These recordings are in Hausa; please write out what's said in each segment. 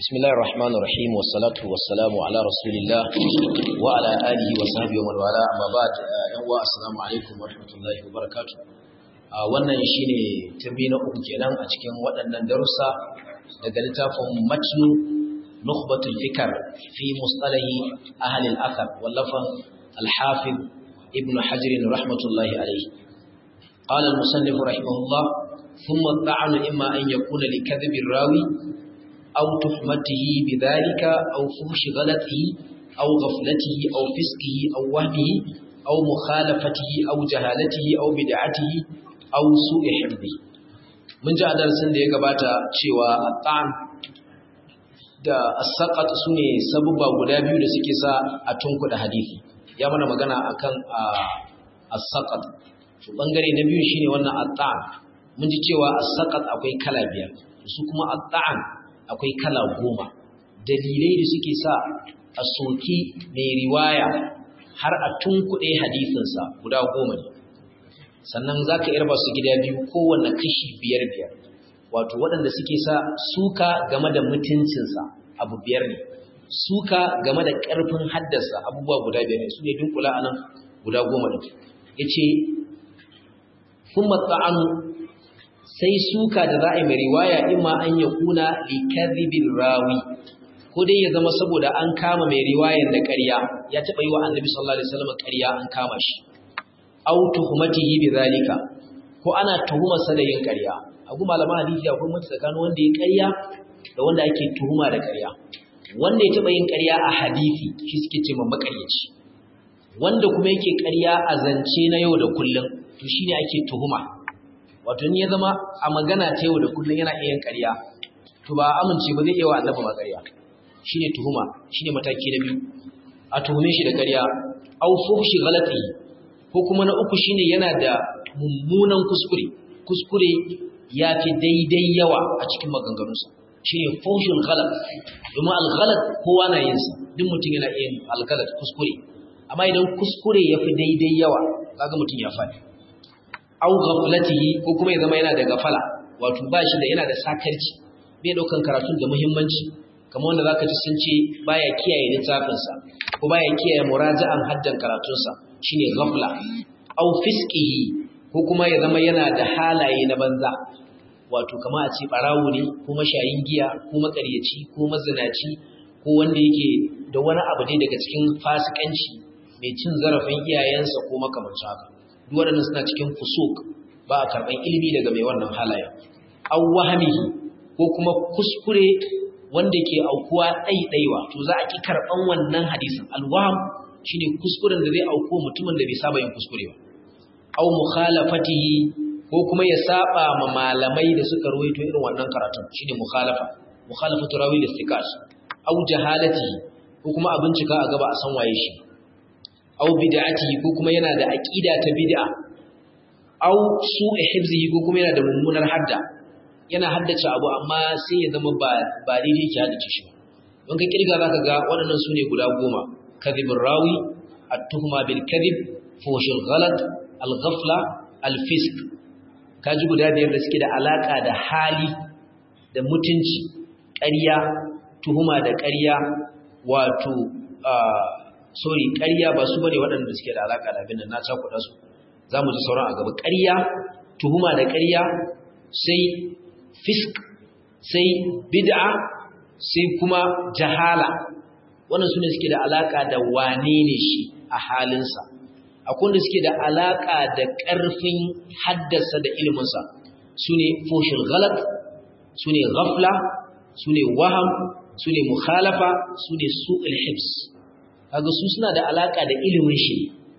بسم الله الرحمن الرحيم والصلاة والسلام على رسول الله وعلى آله وصحبه ومن والاه أما بعد يوا السلام عليكم ورحمة الله وبركاته wannan shine tambayi na uku kenan a cikin waɗannan darussa daga littafin matnu nukhbatul fikr fi mustalahi ahli al-athar wallafan al-hafiz ibn hajar rahmatullahi alayhi قال المصنف رحمه الله ثم الطعن إما أن يكون لكذب الراوي أو تهمته بذلك أو فحش غلطه أو غفلته أو فسقه أو وهمه أو مخالفته أو جهالته أو بدعته أو سوء حفظه من جاء درسن da ya gabata cewa at-ta'am da as-saqat sune sababa guda biyu da suke sa a tunkuda hadisi ya mana magana akan as-saqat to bangare na biyu shine wannan at-ta'am mun ji cewa as-saqat akwai kala biyar su kuma at-ta'am akwai kala goma dalilai da suke sa a soki mai riwaya har a tunkuɗe hadisinsa guda goma ne sannan za ka irba su gida biyu kowanne kashi biyar biyar wato waɗanda suke sa suka game da mutuncinsa abu biyar ne suka game da ƙarfin haddasa abubuwa guda biyar ne su ne dunkula a nan guda goma ne ya ce kuma tsa'anu sai suka da za a yi mai riwaya imma an ya kuna likazibin rawi ko dai ya zama saboda an kama mai riwayan da ƙarya ya taɓa yi wa annabi sallallahu alaihi wasallam ƙarya an kama shi aw tuhmatihi bidhalika ko ana tuhumarsa da yin ƙarya abu malaman hadisi akwai mutu tsakanin wanda ya ƙarya da wanda ake tuhuma da ƙarya wanda ya taɓa yin ƙarya a hadisi shi suke ce ma maƙaryaci wanda kuma yake ƙarya a zance na yau da kullum to shine ake tuhuma wato ni ya zama a magana ta yau da kullum yana iya ƙarya to ba amince ba zai iya wa annabi ma ƙarya shine tuhuma shine mataki na biyu a tuhume shi da ƙarya aw fuhshi ghalati ko kuma na uku shine yana da mummunan kuskure kuskure ya fi daidai yawa a cikin maganganunsa shine fuhshul ghalat domin al-ghalat kowa na yin sa duk mutum yana iya al-ghalat kuskure amma idan kuskure ya fi daidai yawa kaga mutum ya faɗi au ghaflatihi ko kuma ya zama yana da gafala wato ba shi da yana da sakarci bai daukan karatun da muhimmanci kamar wanda zaka ji sun ce baya kiyaye littafin sa ko baya kiyaye muraja'an haddan karatun sa shine ghafla au fisqihi ko kuma ya zama yana da halaye na banza wato kamar a ce barawo ne ko mashayin giya ko makaryaci ko mazinaci ko wanda yake da wani abu dai daga cikin fasikanci mai cin zarafin iyayensa ko makamancin haka waɗannan suna cikin fusuk ba a karɓar ilimi daga mai wannan halaya an wahamihi ko kuma kuskure wanda ke aukuwa ɗaiɗaiwa to za a ƙi karɓan wannan hadisin alwaham shine kuskuren da zai auku mutumin da bai saba yin kuskure ba au mukhalafatihi ko kuma ya saba ma malamai da suka ruwaito irin wannan karatun shine mukhalafa mukhalafatu rawi listiqas au jahalatihi ko kuma a bincika a gaba a san waye shi aw bid'atihi ko kuma yana da aqida ta bid'a aw su'i hifzihi ko kuma yana da mummunar hadda yana haddace abu amma sai ya zama ba ba daidai ki haddace shi don ka kirga zaka ga waɗannan sune guda goma kadhibur rawi at-tuhma bil kadhib fushul ghalat al-ghafla al-fisq kaji guda biyar da suke da alaka da hali da mutunci ƙarya tuhuma da ƙarya wato sorry ƙarya ba su bane waɗanda suke da alaƙa da abin nan na cakuɗa su za mu ji sauran a gaba ƙarya tuhuma da ƙarya sai fisk sai bid'a sai kuma jahala wannan su ne suke da alaƙa da wane ne shi a halinsa akwai wanda suke da alaƙa da ƙarfin haddasa da iliminsa su ne foshin galat su ne ghafla su ne waham su ne mukhalafa su ne su'ul hibs kaga su suna da alaka da ilimin shi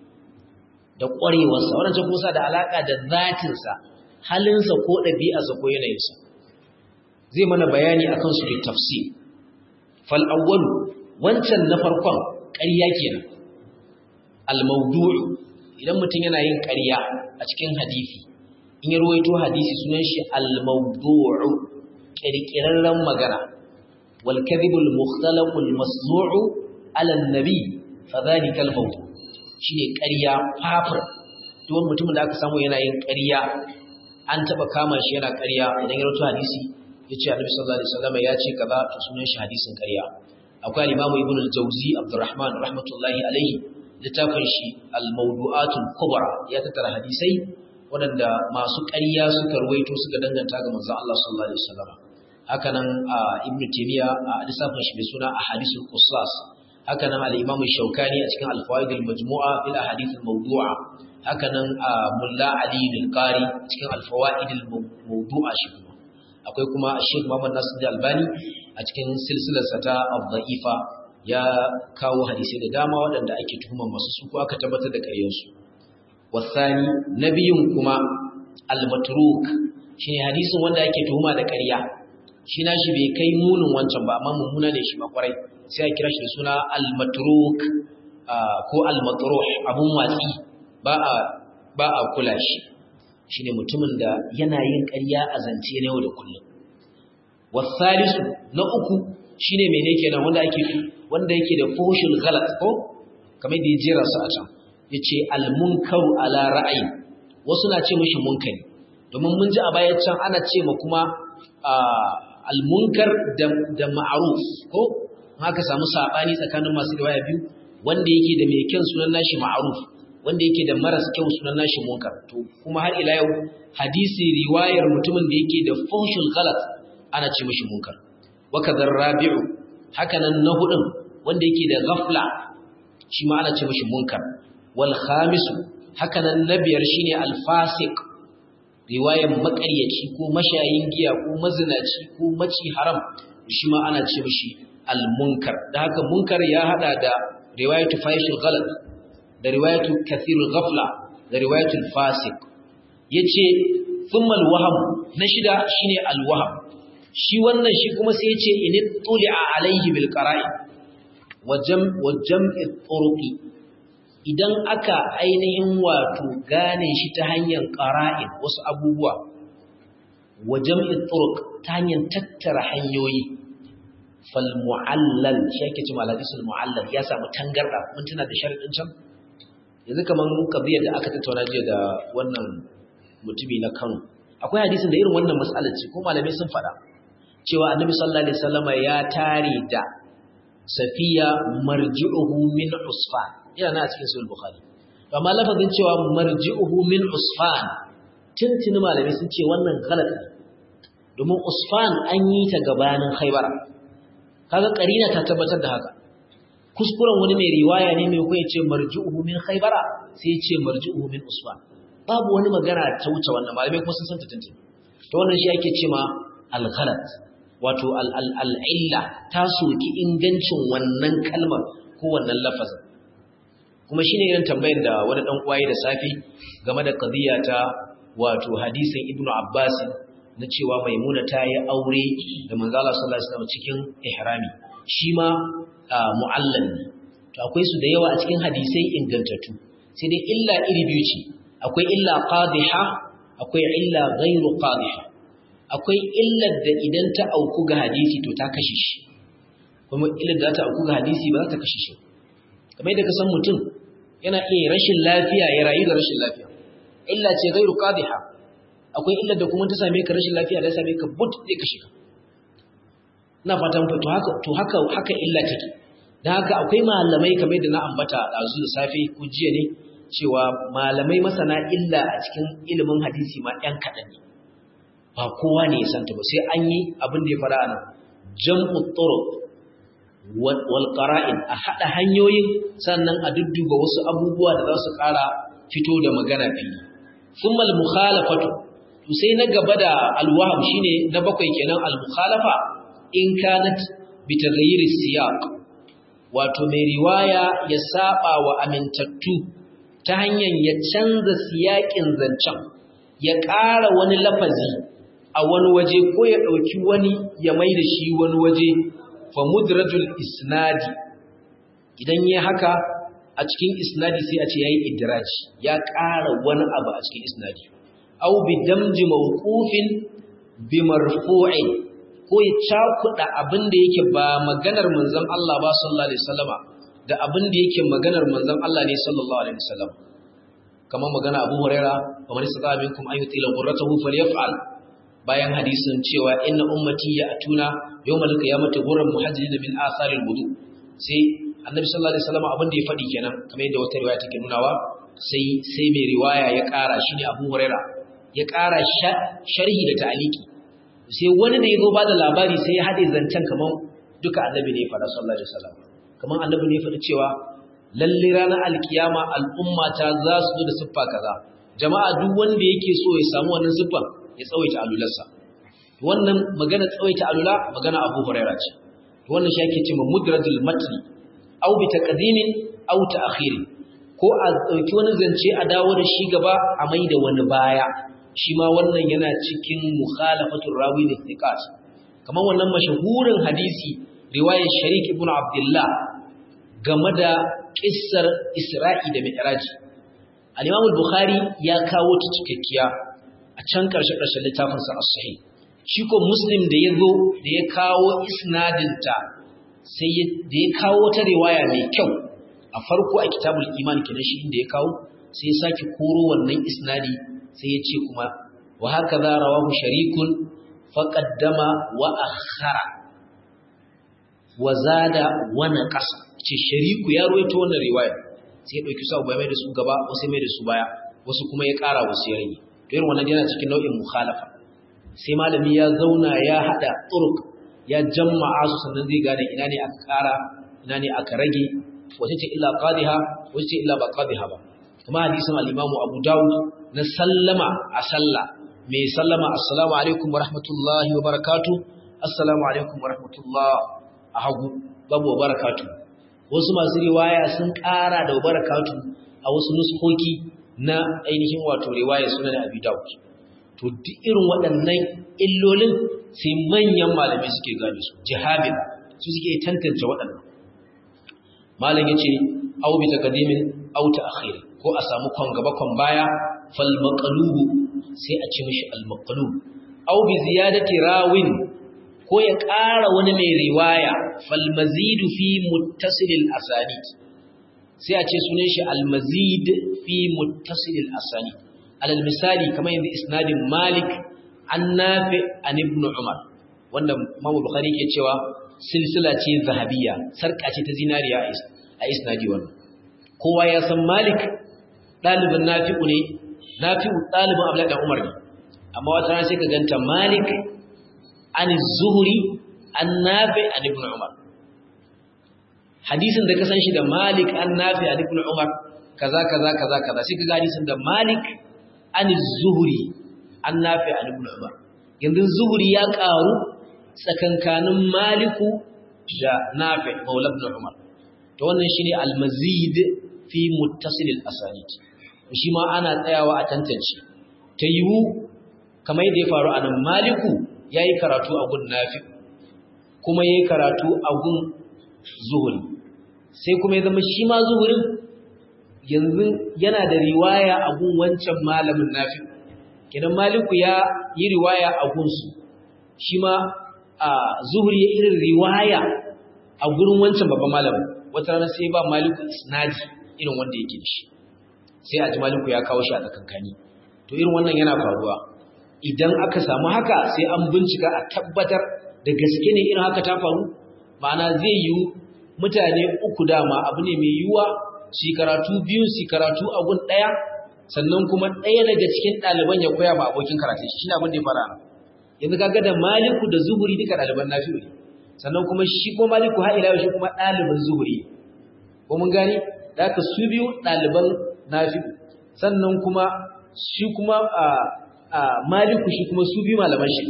da ƙwarewarsa wannan kuma suna da alaka da zatinsa halinsa ko ɗabi'arsa ko yanayinsa zai mana bayani akan su da tafsir fal awwal wancan na farkon ƙarya kenan al mawdu' idan mutum yana yin ƙarya a cikin hadisi in ya ruwaito hadisi sunan shi al mawdu' kirkirarren magana wal kadhibul mukhtalaqul masnu'u ala nabi fadhalika al-maut shine ƙarya fafir duk mutumin da aka samu yana yin ƙarya an taba kama shi yana ƙarya idan ya rawaito hadisi yace annabi sallallahu alaihi wasallam ya ce kaza to sunan shi hadisin ƙarya akwai al-imamu ibn al-jawzi abdurrahman rahmatullahi alaihi littafin shi al-mawdu'atul kubra ya tattara hadisai waɗanda masu ƙarya suka ruwaito suka danganta ga manzon Allah sallallahu alaihi wasallam haka nan ibn taymiya a littafin shi mai suna ahadithul qussas haka nan al-imam shaukani a cikin al-fawaid al-majmu'a fil ahadith al-mawdu'a haka nan mulla ali al-qari cikin al-fawaid al-mawdu'a shi kuma akwai kuma Sheikh Muhammad Nasir Albani a cikin silsilarsa ta Al-Dha'ifa ya kawo hadisi da dama waɗanda ake tuhumar masu su ko aka tabbatar da ƙaryarsu. Wasani na biyun kuma al-matruk shine hadisin wanda ake tuhuma da ƙarya. Shi na shi bai kai munin wancan ba amma mummuna ne shi makwarai sai a kira shi da suna al-matruk ko al-matruh abun watsi ba a ba a kula shi. shine mutumin da yana yin ƙarya a zance na yau da kullum wasalisu na uku shine mene kenan wanda ake wanda yake da fuhushul ghalat ko kamar da ya jera su a can yace al munkaru ala ra'ayi wasu na ce mishi munkari domin mun ji a baya can ana ce ma kuma al munkar da da ma'ruf ko haka samu sabani tsakanin masu riwaya biyu wanda yake da mai kyan sunan nashi ma'ruf wanda yake da maras kyau sunan nashi munkar to kuma har ila yau hadisi riwayar mutumin da yake da fuhshul ghalat ana ce mishi munkar wa kadar rabi'u hakanan na hudun wanda yake da ghafla shi ma ana ce mishi munkar wal khamisu hakanan na biyar shine al fasiq riwayar makaryaci ko mashayin giya ko mazinaci ko maci haram shi ma ana ce mishi al munkar da haka munkar ya hada da riwayatu fahishul ghalat da riwayatu kathirul ghafla da riwayatul fasiq yace thumma alwaham na shida shine alwaham shi wannan shi kuma sai yace in tuli'a alaihi bil qara'i wajam wajam'i turuqi idan aka ainihin wato gane shi ta hanyar qara'in wasu abubuwa wajam'i turuq ta hanyar tattara hanyoyi fal mu'allal shi yake cewa al-hadisul mu'allal ya samu tangarda mun tuna da sharadin can yanzu kamar kabiyar da aka tattauna jiya da wannan mutumi na Kano akwai hadisin da irin wannan mas'alar ce ko malamai sun faɗa cewa annabi sallallahu alaihi wasallama ya tare da safiya marji'uhu min usfan yana na cikin sahih bukhari to amma lafazin cewa marji'uhu min usfan tuntuni malamai sun ce wannan galat ne domin usfan an yi ta gabanin khaybara kaga karina ta tabbatar da haka kuskuren wani mai riwaya ne mai ko ya ce marji'uhu min khaybara sai ya ce marji'uhu min usfan babu wani magana ta wuce wannan malamai kuma sun san ta tuntuni to wannan shi ake cewa al-ghalat wato al-illa ta soki ingancin wannan kalmar ko wannan lafazin kuma shine irin tambayar da wani dan uwaye da safi game da qadiya ta wato hadisin ibnu abbas na cewa maimuna ta yi aure da manzo Allah sallallahu alaihi wasallam cikin ihrami shi ma mu'allal ne to akwai su da yawa a cikin hadisai ingantattu sai dai illa iri biyu ce akwai illa qadiha akwai illa ghairu qadiha akwai illar da idan ta auku ga hadisi to ta kashe shi kuma illar da ta auku ga hadisi ba za ta kashe shi kamar yadda ka san mutum yana iya rashin lafiya ya rayu da rashin lafiya illa ce ghairu qadiha akwai illar da kuma ta same ka rashin lafiya da ya same ka but zai kashe ka ina fatan to haka to haka haka illa take dan haka akwai malamai kamar da na ambata dazu da safe ko jiya ne cewa malamai masana illa a cikin ilimin hadisi ma ɗan kaɗan ne ba kowa ne ya santa ba sai an yi abin da ya fara nan jam'u turuq wal qara'in a hada hanyoyin sannan a dudduba wasu abubuwa da za su ƙara fito da magana fili thumma al mukhalafatu to sai na gaba da al wahab shine na bakwai kenan al mukhalafa in kanat bi taghayyir siyaq wato mai riwaya ya saba wa amintattu ta hanyar ya canza siyakin zancen ya ƙara wani lafazi a wani waje ko ya ɗauki wani ya mai da shi wani waje fa mudrajul isnadi idan ya haka a cikin isnadi sai a ce yayi idraji ya ƙara wani abu a cikin isnadi aw bi damji mawqufin bi marfu'in ko ya cakuɗa abin da yake ba maganar manzon Allah ba sallallahu alaihi wasallama da abin da yake maganar manzon Allah ne sallallahu alaihi wasallam kamar magana Abu Huraira kamar sada minkum an yutila qurratahu falyaf'al bayan hadisin cewa inna ummati ya'tuna yawmal qiyamati ghurran muhajjalin min atharil wudu sai annabi sallallahu alaihi wasallam abin da ya faɗi kenan kamar yadda wata riwaya take nunawa sai sai mai riwaya ya ƙara shine Abu Huraira ya ƙara sharhi da ta'aliki sai wani da ya zo bada labari sai ya haɗe zancen kamar duka annabi ne ya faɗa sallallahu alaihi wasallam kamar annabi ne ya faɗi cewa lalle ranar alkiyama al'umma ta za su zo da siffa kaza jama'a duk wanda yake so ya samu wannan siffan ya tsawaita alularsa wannan magana tsawaita alula magana Abu Huraira ce wannan shi ake cewa mudrajul matni aw bi taqdimin aw ta'khir ko a dauki wani zance a dawo da shi gaba a mai da wani baya shi ma wannan yana cikin mukhalafatul rawi da thiqat kamar wannan mashahurin hadisi riwayar Sharik ibn Abdullah game da kissar Isra'i da Mi'raj al-Imam al-Bukhari ya kawo ta cikakkiya a can karshe karshen littafin sa as-sahih shi ko Muslim da yazo da ya kawo isnadinta sai da ya kawo ta riwaya mai kyau a farko a kitabul iman kenan shi inda ya kawo sai ya sake koro wannan isnadi sai ya ce kuma wa haka za rawahu sharikun faqaddama wa akhara wa zada wa naqasa ce shariku ya ruwaito wannan riwaya sai ya dauki su bai mai da su gaba wasu mai da su baya wasu kuma ya kara wasu ya rage to irin wannan yana cikin nau'in mukhalafa sai malami ya zauna ya hada turuk ya jama'a su sannan zai gane ina ne aka kara ina ne aka rage wace ce illa qadiha wace ce illa ba qadiha ba kuma hadisin al-Imam Abu Dawud na sallama a sallah mai sallama assalamu alaikum wa rahmatullahi wa barakatuh assalamu alaikum wa rahmatullah a hagu babu wa barakatuh wasu masu riwaya sun ƙara da barakatuh a wasu nuskoki na ainihin wato riwaya sunan Abi Dawud to duk irin waɗannan illolin sai manyan malamai suke gane su jihabin su suke tantance waɗannan malam yace au bi taqdimin au ta'khir ko a samu kon gaba kon baya fal maqlubu sai a ci mishi al maqlub au bi ziyadati rawin ko ya ƙara wani mai riwaya fal mazidu fi muttasil al asanid sai a ce sunan shi al mazid fi muttasil al asanid alal misali kamar yanzu isnadin malik an nafi an ibn umar wanda Imam Bukhari ke cewa silsila ce zahabiyya sarka ce ta zinariya a isnadi wannan kowa ya san Malik dalibin Nafi'u ne Nafi'u dalibin Abdullah dan Umar ne amma wata rana sai ka ganta Malik an Zuhri an Nafi an ibn Umar hadisin da ka san shi da Malik an Nafi an ibn Umar kaza kaza kaza kaza sai ka ga hadisin da Malik an Zuhri an Nafi an ibn Umar yanzu Zuhri ya karu tsakankanin Maliku da Nafi Maula ibn Umar to wannan shine al-mazid fi muttasil al-asanid shi ma ana tsayawa a tantance ta yiwu kamar yadda ya faru a nan Maliku yayi karatu a gun Nafi kuma yayi karatu a gun Zuhri sai kuma ya zama shi ma Zuhrin yanzu yana da riwaya a gun wancan malamin Nafi kenan Maliku ya yi riwaya a gunsu shi ma a zuhuri ya irin riwaya a gurin wancan babban malamin wata rana sai ba maliku isnadi irin wanda yake da shi sai a ji maliku ya kawo shi a tsakankani to irin wannan yana faruwa idan aka samu haka sai an bincika a tabbatar da gaske ne irin haka ta faru ma'ana zai yiwu mutane uku dama abu ne mai yiwuwa su karatu biyu su karatu a gun ɗaya sannan kuma ɗaya daga cikin ɗaliban ya koya ma abokin karatun shi ne abin da ya fara yanzu kaga da maliku da zuhuri duka ɗaliban nafi'u ne sannan kuma shi ko maliku har ila shi kuma ɗaliban zuhuri ko mun gani da haka su biyu ɗaliban nafi'u sannan kuma shi kuma a a maliku shi kuma su biyu malaman shi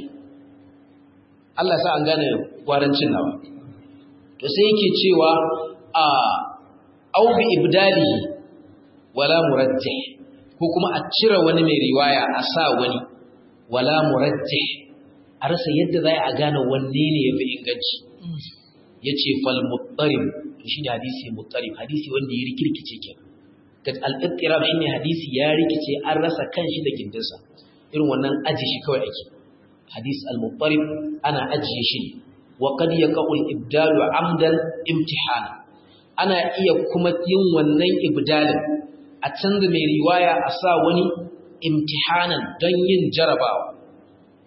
Allah sa an gane gwarancin nawa to sai yake cewa a au bi ibdali wala murajjih ko kuma a cire wani mai riwaya a sa wani wala murajjih a rasa yadda za a gane wanne ne ya fi inganci ya ce fal muttarib to shi ne hadisi muttarib hadisi wanda ya rikirkice ke da al'ittirab shi ne hadisi ya rikice an rasa kan shi da gindinsa irin wannan aji shi kawai ake hadis al-muttarib ana ajiye shi ne wa qad yaqul ibdalu amdan imtihana ana iya kuma yin wannan ibdalin a canza mai riwaya a sa wani imtihanan don yin jarabawa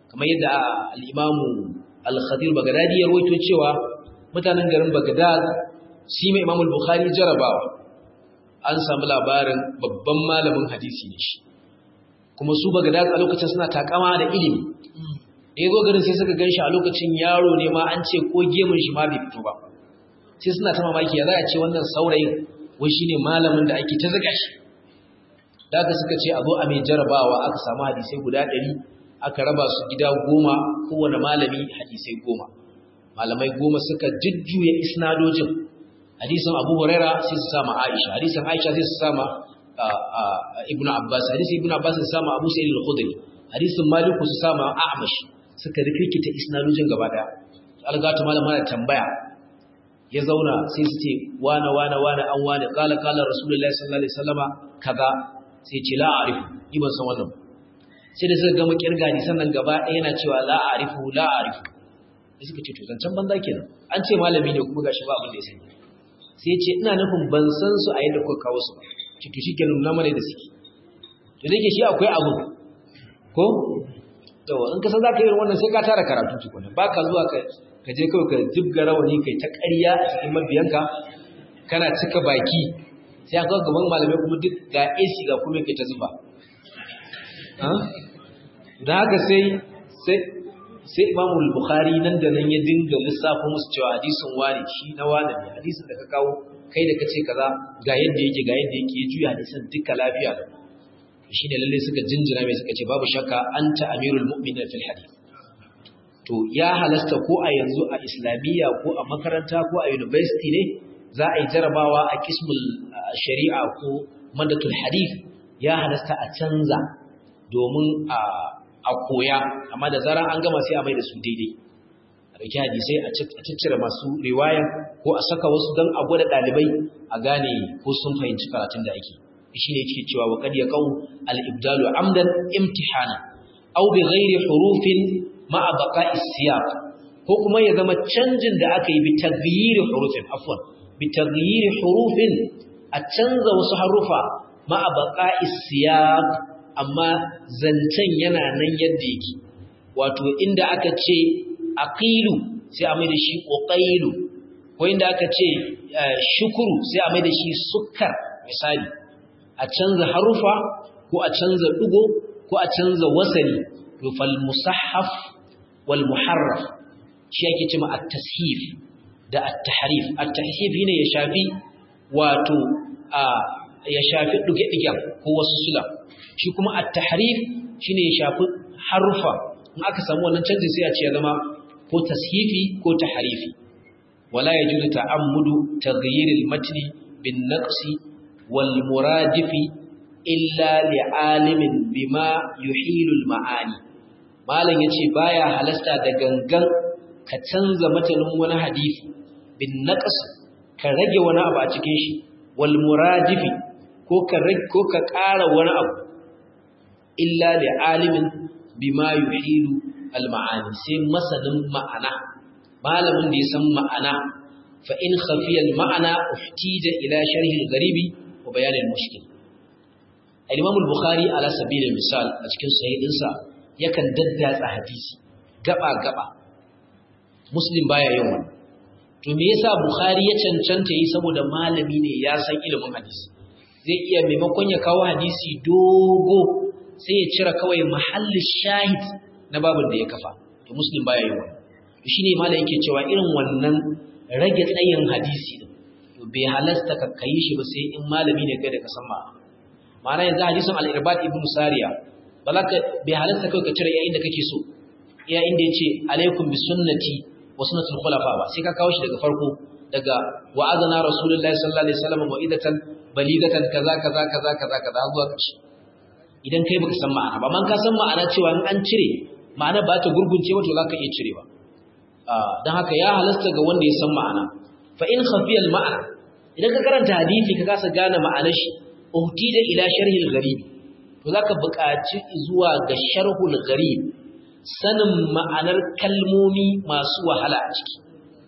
kamar yadda al-imamu al-khadir bagdadi ya rawaito cewa mutanen garin bagdad shi mai imamu al-bukhari jarabawa an samu labarin babban malamin hadisi ne shi kuma su bagdad a lokacin suna takama da ilimi da ya zo garin sai suka gan shi a lokacin yaro ne ma an ce ko gemun shi ma bai fito ba sai suna ta mamaki ya za a ce wannan saurayin wai shi ne malamin da ake ta zaga shi da aka suka ce a zo a mai jarabawa aka samu hadisai guda ɗari aka raba su gida goma kowane malami hadisai goma malamai goma suka jujjuya isnadojin hadisin abu huraira sai su sama aisha hadisin aisha sai su sama ibnu abbas hadisin ibnu abbas su sama abu sa'id al-khudri hadisin maliku su sama a'mash suka rikirkita isnadojin gaba daya algatu malama da tambaya ya zauna sai su ce wane wane wane an wane kala kala rasulullahi sallallahu alaihi wasallama kaza sai ce la a'rifu ni ban san wannan sai da suka gama kirga ni sannan gaba ɗaya yana cewa la a'rifu la a'rifu sai suka ce to zancan banza kenan an ce malami ne kuma gashi ba abin da ya sani sai ya ce ina nufin ban san su a yadda kuka kawo su ba ce to shikenan na mare da suke to dake shi akwai abu ko to in ka san zaka yi wannan sai ka tara karatu tukuna baka zuwa ka ka je kawai ka jibga rawani kai ta ƙarya a cikin mabiyanka kana cika baki sai aka gaban malamai kuma duk ga AC ga kuma kai ta zuba da haka sai sai sai Imam Bukhari nan da nan ya dinga lissafo musu cewa hadisin wani shi na wani ne hadisin da ka kawo kai da kace kaza ga yadda yake ga yadda yake ya juya hadisin duka lafiya da shi ne lalle suka jinjina mai suka ce babu shakka anta amirul mu'minin fil hadith to ya halasta ko a yanzu a islamiyya ko a makaranta ko a university ne za a yi jarabawa a kismul shari'a ko madatul hadith ya halasta a canza domin a koya amma da zarar an gama sai a mai da su daidai a dauki hadisai a ciccire masu riwaya ko a saka wasu don a gwada ɗalibai a gane ko sun fahimci karatun da ake shi ne ke cewa wa kad yaqau al-ibdalu amdan imtihana aw bi ghairi hurufin ma'a baqa'is siyaq ko kuma ya zama canjin da aka yi bi taghyiri hurufin afwan bi taghyiri hurufin a canza wasu harufa ma'a baqa'is siyaq amma zancen yana nan yadda yake wato inda aka ce aqilu sai a mai da shi uqailu ko inda aka ce shukuru sai a mai da shi sukkar misali a canza harufa ko a canza dugo ko a canza wasali to fal musahhaf wal muharraf shi yake cewa at-tashif da at-tahrif at-tahrif ne ya shafi wato a ya shafi duge-dugen ko wasu sula shi kuma at-tahrif shine ya shafi harufa in aka samu wannan canji sai a ce ya zama ko tashifi ko tahrifi wala yajuzu ta'ammudu taghyir al-matni bin naqsi wal muradifi illa li'alimin bima yuhilu al-ma'ani malam yace baya halasta da gangan ka canza matanin wani hadisi bin naqs ka rage wani abu a cikin shi wal muradifi ko ka rage ko ka ƙara wani abu illa li'alimin bima yuhilu al-ma'ani sai masanin ma'ana malamin da ya san ma'ana fa in khafiya al-ma'ana uhtija ila sharhi al-gharibi wa bayan al-mushkil al-imam al-bukhari ala sabil misal a cikin sahihinsa yakan daddatsa hadisi gaba gaba muslim baya yin wannan to me yasa bukhari ya cancanta yi saboda malami ne ya san ilimin hadisi zai iya maimakon ya kawo hadisi dogo sai ya cire kawai mahallin shahid na babin da ya kafa to muslim baya yin wannan to shine malai yake cewa irin wannan rage tsayin hadisi din to bai halasta ka kai shi ba sai in malami ne kai da ka san ma ma'ana yanzu hadisin al-irbad ibn sariya balaka bai halasta kai ka cire yayin da kake so iya inda yace alaikum bi sunnati wa sunnatul khulafa ba sai ka kawo shi daga farko daga wa'azana rasulullahi sallallahu alaihi wasallam wa idatan baligatan kaza kaza kaza kaza kaza zuwa kashi idan kai baka san ma'ana ba man ka san ma'ana cewa in an cire ma'ana ba ta gurgunce ba to zaka iya cirewa dan haka ya halasta ga wanda ya san ma'ana fa in khafiya al ma'ana idan ka karanta hadisi ka kasa gane ma'anar shi uhtida ila sharhi al gharib to zaka buƙaci zuwa ga sharhul gharib sanin ma'anar kalmomi masu wahala a ciki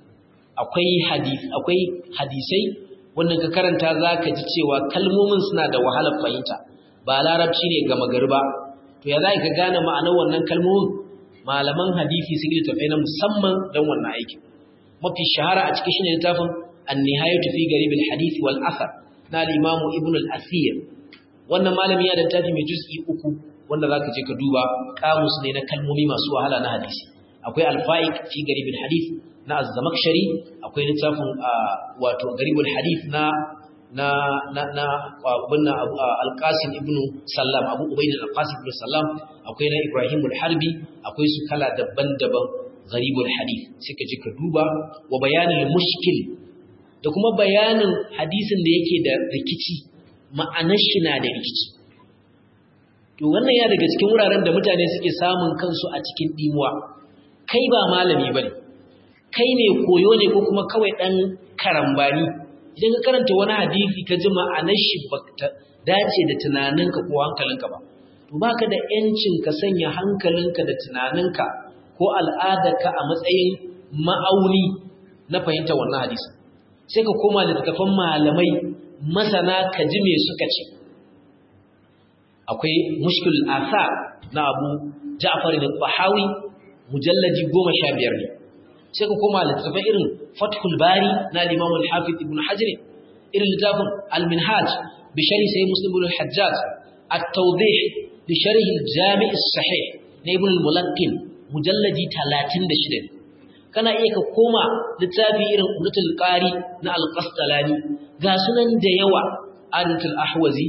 akwai hadisi akwai hadisai wanda ka karanta zaka ji cewa kalmomin suna da wahalar fahimta ba larabci ne ga magari ba to ya za ka gane ma'anar wannan kalmomin malaman hadisi sun yi tafai na musamman don wannan aikin mafi shahara a cikin shine littafin an-nihayatu fi garib al-hadith wal athar na al-imam ibn al-asir wannan malami ya da littafi mai juz'i uku wanda zaka je ka duba kamus ne na kalmomi masu wahala na hadisi akwai al-fa'iq fi garib al-hadith na az-zamakhshari akwai littafin wato garib al-hadith na na na na abunna al-qasim ibn sallam abu ubayd al-qasim ibn sallam akwai na ibrahim al-harbi akwai su kala daban-daban gharibul hadith suka ji ka duba wa bayanin mushkil da kuma bayanin hadisin da yake da rikici ma'anar shi na da rikici to wannan ya daga cikin wuraren da mutane suke samun kansu a cikin dimuwa kai ba malami bane kai ne koyo ne ko kuma kawai dan karambani idan ka karanta wani hadisi ka ji ma'anar shi ba dace da tunaninka ko hankalinka ba to baka da yancin ka sanya hankalinka da tunaninka ko al'adarka a matsayin ma'auni na fahimta wannan hadisi sai ka koma littattafan malamai masana ka ji me suka ce akwai mushkil asa na abu ja'far da bahawi mujalladi goma sha biyar ne sai ka koma littattafan irin fathul bari na limam al-hafiz ibn hajar irin littafin al-minhaj bi sharhi sai muslim ibn al-hajjaj at-tawdih bi sharhi al-jami' as-sahih na ibn al-mulaqqin mujalladi 36 kana iya ka koma littafi irin umratul qari na al-qastalani ga sunan da yawa adatul ahwazi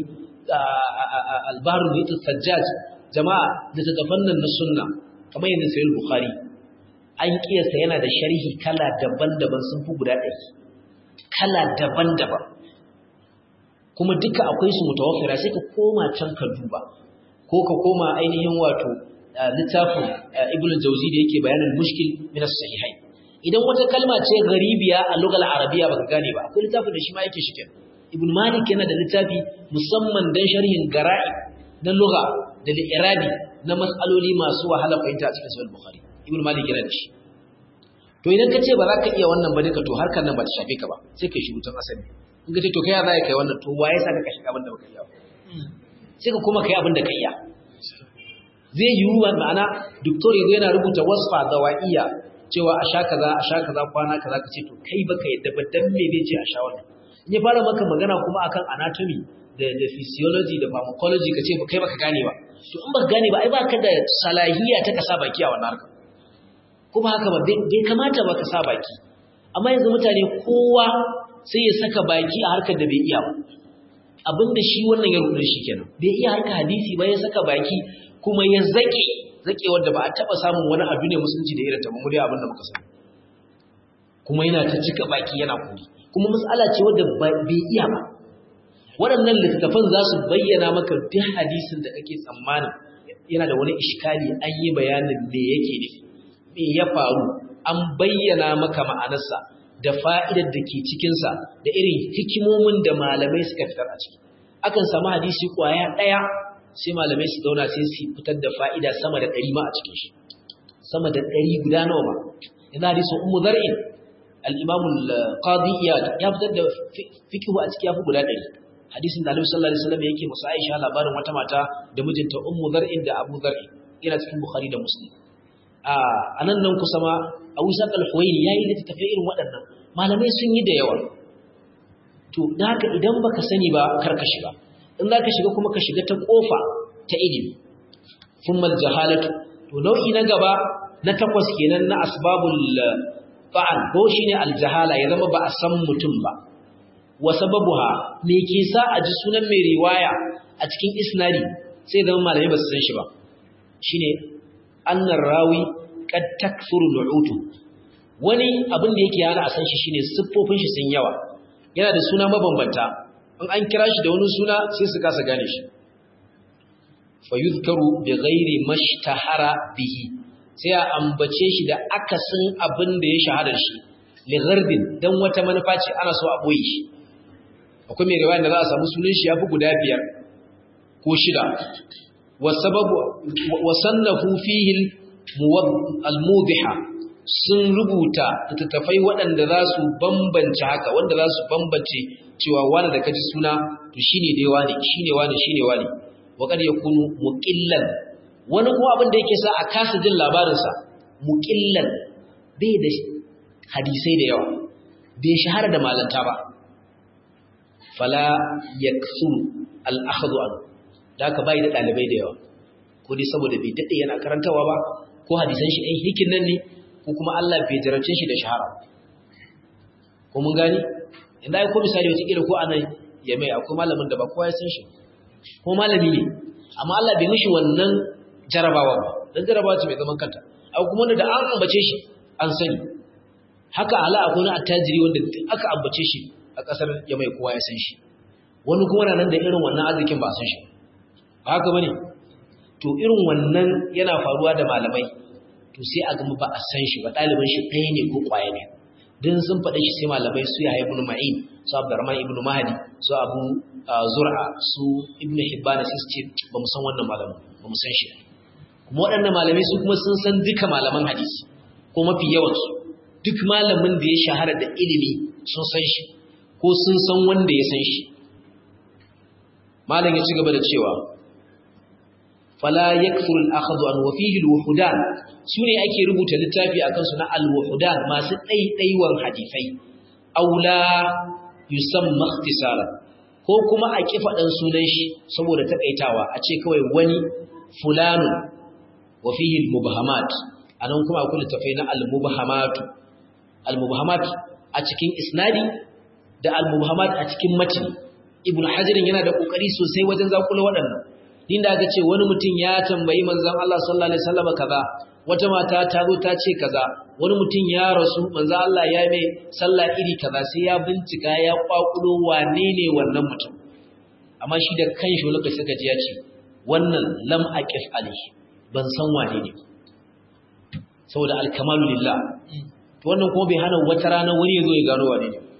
al-bahr al sajjaj jama'a da tatafannan na sunna kamar yadda sahih bukhari an kiyasta yana da sharhi kala daban-daban sun fi guda ɗari kala daban-daban kuma duka akwai su mutawaffira sai ka koma can ka duba ko ka koma ainihin wato littafin ibn jauzi da yake bayanin mushkil min as-sahihai idan wata kalma ce garibiya a lugal arabiya baka gane ba akwai littafin da shi ma yake shike ibn malik yana da littafi musamman dan sharhin gara'i na lugha da irabi na mas'aloli masu wahala fahimta a cikin sahih bukhari ibn malik yana da shi to idan ka ce ba za ka iya wannan ba duka to harkar nan ba ta shafe ka ba sai kai shi mutum asali in ka ce to kai ya za ka kai wannan to waye sa ka shiga abin da baka iya sai ka kuma kai abin da ka iya zai yi wa ma'ana doktor yanzu yana rubuta wasfa zawaiya cewa a sha kaza a sha kaza kwana kaza ka ce to kai baka yadda ba dan me zai ce a sha wannan in ya fara maka magana kuma akan anatomy da da physiology da pharmacology ka ce ba kai baka gane ba to in baka gane ba ai baka da salahiya ta ka sa baki a wannan harka kuma haka ba bai kamata ba ka sa baki amma yanzu mutane kowa sai ya saka baki a harkar da bai iya ba abinda shi wannan ya rubuta shi kenan bai iya harka hadisi ba ya saka baki kuma ya zake zake wanda ba a taba samun wani abu ne musulunci da irin ta mu dai abin da muka sani kuma yana ta cika baki yana kuri kuma mas'ala ce wanda bai iya ba waɗannan littattafan za su bayyana maka duk hadisin da kake tsammanin yana da wani iskali an yi bayanin me yake nufi me ya faru an bayyana maka ma'anarsa da fa'idar da ke cikinsa da irin hikimomin da malamai suka fitar a ciki akan samu hadisi kwaya ɗaya sai malamai su zauna sai su fitar da fa'ida sama da ɗari ma a cikin shi sama da ɗari guda nawa ba yana hadisin ummu zar'in al-imam al-qadi ya fitar da fiqhu a ciki ya fi guda ɗari hadisin da Annabi sallallahu alaihi wasallam yake musa Aisha labarin wata mata da mijinta ummu zar'in da abu zar'in yana cikin bukhari da muslim a nan nan kusa ma abu saq al-huwaini yayi littafi irin waɗannan malamai sun yi da yawa to da haka idan baka sani ba kar ka shiga in za ka shiga kuma ka shiga ta kofa ta ilimi thumma jahalatu to nau'i na gaba na takwas kenan na asbabul fa'al ko shine al-jahala ya zama ba a san mutum ba wa sababuha me ke sa a ji sunan mai riwaya a cikin isnadi sai zama malamai ba su san shi ba shine annar rawi kad takthuru lu'utu wani abin da yake yana a san shi shine siffofin shi sun yawa yana da suna mabambanta in an kira shi da wani suna sai su kasa gane shi fa yuzkaru bi ghairi mashtahara bihi sai a ambace shi da akasin abin da ya shahara shi li gharbin dan wata manufa ce ana so a boye shi akwai mai riwaya da za a samu sunan shi yafi guda biyar ko shida wa sababu wa sannafu fihi al-mudiha sun rubuta littattafai waɗanda za su bambance haka wanda za su bambance cewa wani da kaji suna to shine dai wani shine wani shine wani wa kad yakunu muqillan wani kuma abin da yake sa a kasa jin labarinsa muƙillan bai da hadisai da yawa bai shahara da malanta ba fala yaksuru al-akhdhu an da ka bai da dalibai da yawa ko dai saboda bai dade yana karantawa ba ko hadisan shi ɗan hikin nan ne ko kuma Allah bai jarabce shi da shahara ko mun gani inda ai ko misali wata kila ko anan ya mai akwai malamin da ba kowa ya san shi ko malami ne amma Allah bai mishi wannan jarabawa ba dan jarabawa ce mai zaman kanta akwai kuma wanda da an ambace shi an sani haka ala akwai wani attajiri wanda aka ambace shi a kasar ya mai kowa ya san shi wani kuma na nan da irin wannan arzikin ba san shi ba haka bane to irin wannan yana faruwa da malamai to sai a gama ba a san shi ba ɗaliban shi ɗaya ne ko ƙwaya ne din sun faɗa shi sai malamai su ya ibn ma'in su abdurrahman ibn mahdi su abu zur'a su ibn hibbana sai su ce ba mu san wannan malamin ba mu san shi kuma waɗannan malamai su kuma sun san duka malaman hadisi ko mafi yawansu duk malamin da ya shahara da ilimi sun san shi ko sun san wanda ya san shi malam ya ci gaba da cewa fala yakfuru al-akhdhu an wa fihi al-wuhudan sune ake rubuta littafi akan su na al-wuhudan masu daidaiwan hadisai aula yusamma ikhtisara ko kuma a kifa dan sunan shi saboda takaitawa a ce kawai wani fulanu wa fihi al-mubhamat anan kuma akwai littafai na al-mubhamat al-mubhamat a cikin isnadi da al-mubhamat a cikin matni ibn hajarin yana da kokari sosai wajen zakula waɗannan inda aka ce wani mutum ya tambayi manzon Allah sallallahu alaihi wasallam kaza wata mata ta zo ta ce kaza wani mutum ya rasu manzon Allah ya mai sallah iri kaza sai ya bincika ya kwakulo wane ne wannan mutum amma shi da kanshi lokaci suka ji ya ce wannan lam aqif alaihi ban san wane ne saboda alkamalu lillah to wannan kuma bai hana wata rana wani ya zo ya gano wane ne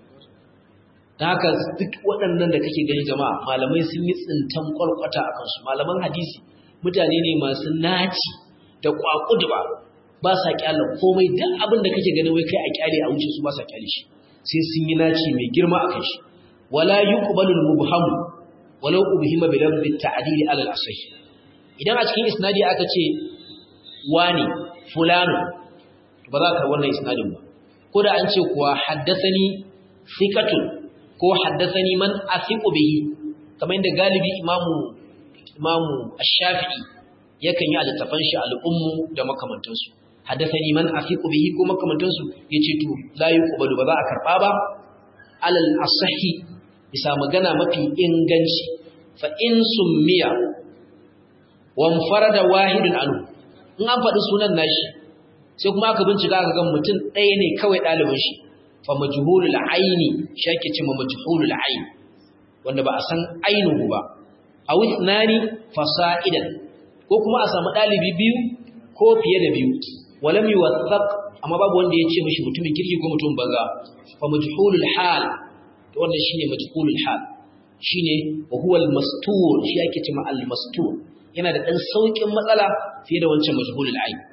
da haka duk waɗannan da kake gani jama'a malamai sun yi tsintan kwalkwata a kansu malaman hadisi mutane ne masu naci da kwakudu ba ba sa kyala komai duk abin da kake gani wai kai a kyale a wuce su ba sa kyale shi sai sun yi naci mai girma a kan shi wala yuqbalu al-mubham walau ubhima bi lafzi at-ta'dil ala al-asih idan a cikin isnadi aka ce wani fulano ba za ka wannan isnadin ba ko da an ce kuwa haddathani thiqatun ko haddasani man asiqu bihi kamar inda galibi imamu imamu ash-shafi'i yakan yi alittafan shi al-ummu da makamantansu haddasani man asiqu bihi ko makamantansu yace to la yuqbalu ba za a karba ba alal asahi bisa magana mafi inganci fa in summiya wa farada wahidun anhu in an faɗi sunan nashi sai kuma aka bincika aka ga mutum ɗaya ne kawai ɗalibin shi fa majhulul aini shake ce ma majhulul aini wanda ba a san ainihu ba aw ithnani fasa'idan ko kuma a samu dalibi biyu ko fiye da biyu walam yuwathaq amma babu wanda ya ce mishi mutumin kirki ko mutum banza fa majhulul hal to wannan shine majhulul hal shine wa huwa al mastur shi yake ce ma al mastur yana da dan saukin matsala fiye da wancan majhulul aini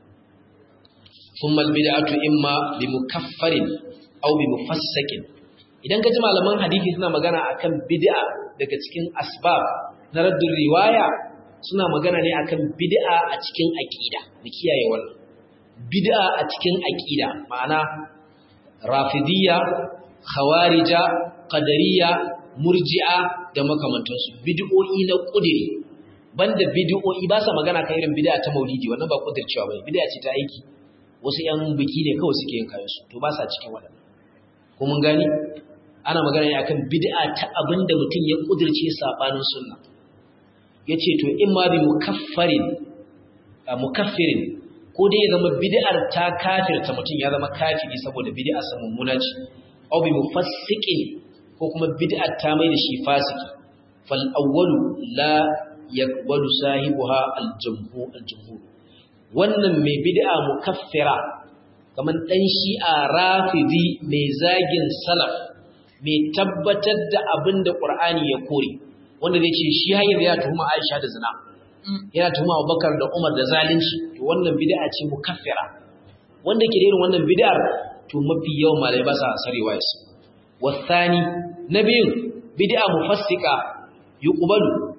ثم البدعة إما بمكفر aw bi mufassakin idan ka ji malaman hadisi suna magana akan bid'a daga cikin asbab na raddul riwaya suna magana ne akan bid'a a cikin aqida mu kiyaye wannan bid'a a cikin aqida ma'ana rafidiyya khawarija qadariyya murji'a da makamantansu bid'o'i na kudiri banda bid'o'i ba sa magana kan irin bid'a ta maulidi wannan ba kudircewa bane bid'a ce ta aiki wasu yan biki ne kawai suke yin kayan su to ba sa cikin waɗannan ko mun gani ana magana ne akan bid'a ta abinda mutum ya kudirce sabanin sunna yace to in ma bi mukaffarin mukaffirin ko dai ya zama bid'ar ta kafirta mutum ya zama kafiri saboda bid'a sa mummuna ce aw bi mufassiqin ko kuma bid'ar ta mai da shi fasiki fal awwalu la yaqbalu sahibuha al jumhur al jumhur wannan mai bid'a mukaffira kamar ɗan shi'a rafidi mai zagin salaf mai tabbatar da abin da ƙur'ani ya kore wanda zai ce shi hanyar ya tuhuma aisha da zina yana tuhuma abubakar da umar da zalunci to wannan bid'a ce mukaffira wanda ke da irin wannan bid'ar to mafi yawan malai ba sa sarewa yasu wasani na biyun bid'a mufassika yuqbalu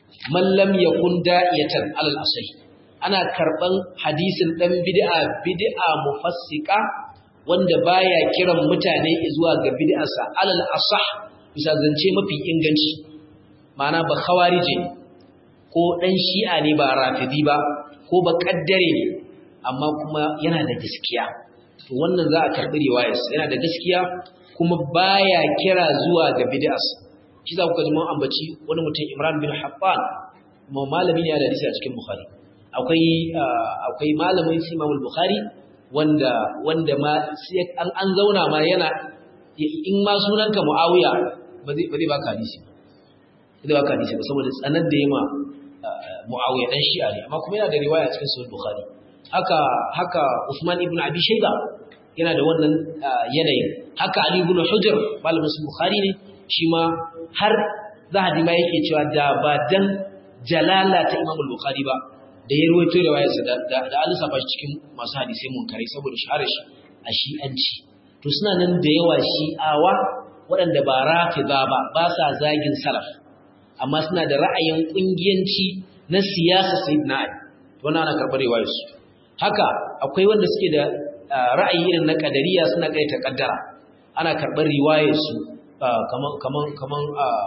man lam yakun da'iyatan alal asali ana karban hadisin dan bid'a bid'a mufassika wanda baya kiran mutane zuwa ga bid'arsa alal asah bisa zance mafi inganci ma'ana ba khawarije ko dan shi'a ne ba rafidi ba ko ba kaddare ne amma kuma yana da gaskiya to wannan za a karbi riwayarsa yana da gaskiya kuma baya kira zuwa ga bid'arsa shi za ku ga mun ambaci wani mutum Imran bin Haffan kuma malami ne da hadisi a cikin Bukhari akwai akwai malamin Imam Bukhari wanda wanda ma an an zauna ma yana in ma sunanka Muawiya ba zai ba zai baka hadisi ba zai baka hadisi ba saboda tsanar da yema Muawiya dan Shi'a ne amma kuma yana da riwaya cikin Sahih Bukhari haka haka Usman ibn Abi Shayba yana da wannan yanayin haka Ali ibn Hujr malamin Bukhari ne shi ma har Zahabi ma yake cewa da ba dan jalala ta Imam Bukhari ba da ya ruwaito da wayarsa da da an saba shi cikin masu hadisai munkarai saboda shaharar shi a shi'anci to suna nan da yawa shi'awa waɗanda ba rafida ba ba sa zagin salaf amma suna da ra'ayin kungiyanci na siyasa sayyidina Ali wannan ana karɓar riwayarsu haka akwai wanda suke da ra'ayi irin na kadariya suna kai ta kaddara ana karɓar riwayarsu kaman kaman kaman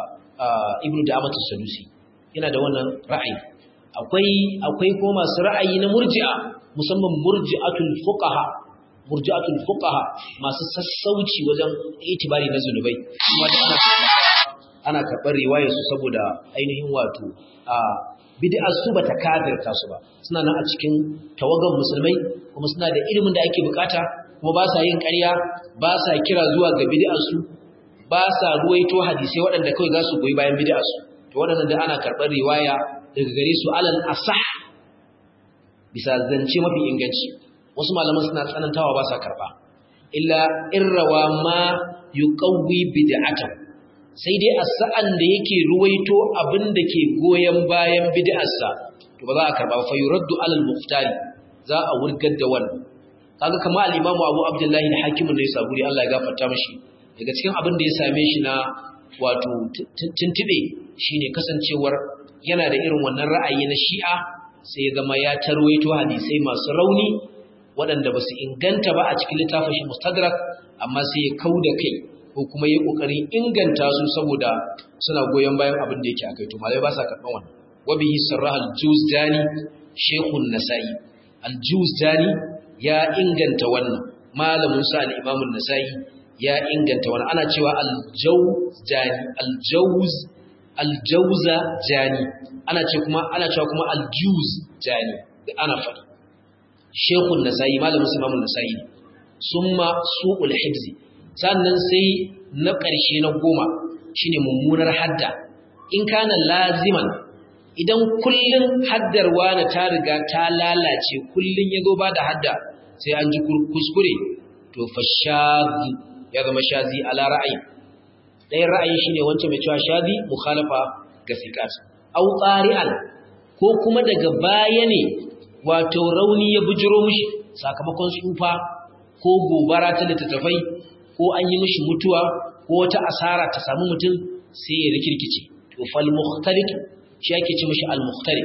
ibnu da'amat as-sadusi yana da wannan ra'ayi akwai akwai ko masu ra'ayi na murji'a musamman murji'atul fuqaha murji'atul fuqaha masu sassauci wajen itibari na zunubai kuma ana ana karɓar riwayar su saboda ainihin wato a bid'ar su bata kafirta su ba suna nan a cikin tawagan musulmai kuma suna da ilimin da ake bukata kuma ba sa yin ƙarya ba sa kira zuwa ga bid'ar su ba sa ruwaito hadisai waɗanda kawai za su goyi bayan bid'ar su to waɗannan da ana karɓar riwaya daga gare su alal asah bisa zance mafi inganci wasu malaman suna tsanantawa ba sa karɓa illa irrawa ma yuqawwi bid'atan sai dai a sa'an da yake ruwaito abin da ke goyon bayan bid'arsa to ba za a karɓa fa yuraddu alal muftari za a wurgar da wannan kaga kamar al-imamu Abu Abdullahi al-Hakim ne saburi Allah ya gafarta mishi daga cikin abin da ya same shi na wato tuntube shine kasancewar yana da irin wannan ra'ayi na Shi'a sai ya zama ya tarwaito hadisai masu rauni waɗanda ba su inganta ba a cikin littafin shi Mustadrak amma sai ya kauda kai ko kuma yi kokarin inganta su saboda suna goyon bayan abin da yake akai to malai ba sa karban wannan wa bihi sarrah al-Juzdani Sheikhun Nasa'i al-Juzdani ya inganta wannan malamin sa al-Imam an-Nasa'i ya inganta wannan ana cewa al-Jawzani al-Jawz al-Jawza jani ana ce kuma ana cewa kuma al-Juz jani ana faɗi Sheikhun Nasa'i malamin sa Imam an-Nasa'i summa su'ul hibzi sannan sai na ƙarshe na goma shine mummunar hadda in kana laziman idan kullun haddar wani ta riga ta lalace kullun ya zo ba da hadda sai an ji kuskure to fa shazi ya zama shazi ala ra'ayi ɗayan ra'ayi shine wancan mai cewa shazi mukhalafa ga sikat au qari'an ko kuma daga baya ne wato rauni ya bujiro mishi sakamakon tsufa ko gobara ta littattafai ko an yi mishi mutuwa ko wata asara ta samu mutum sai ya rikirkice to fal mukhtalif shi yake ce mishi al mukhtalif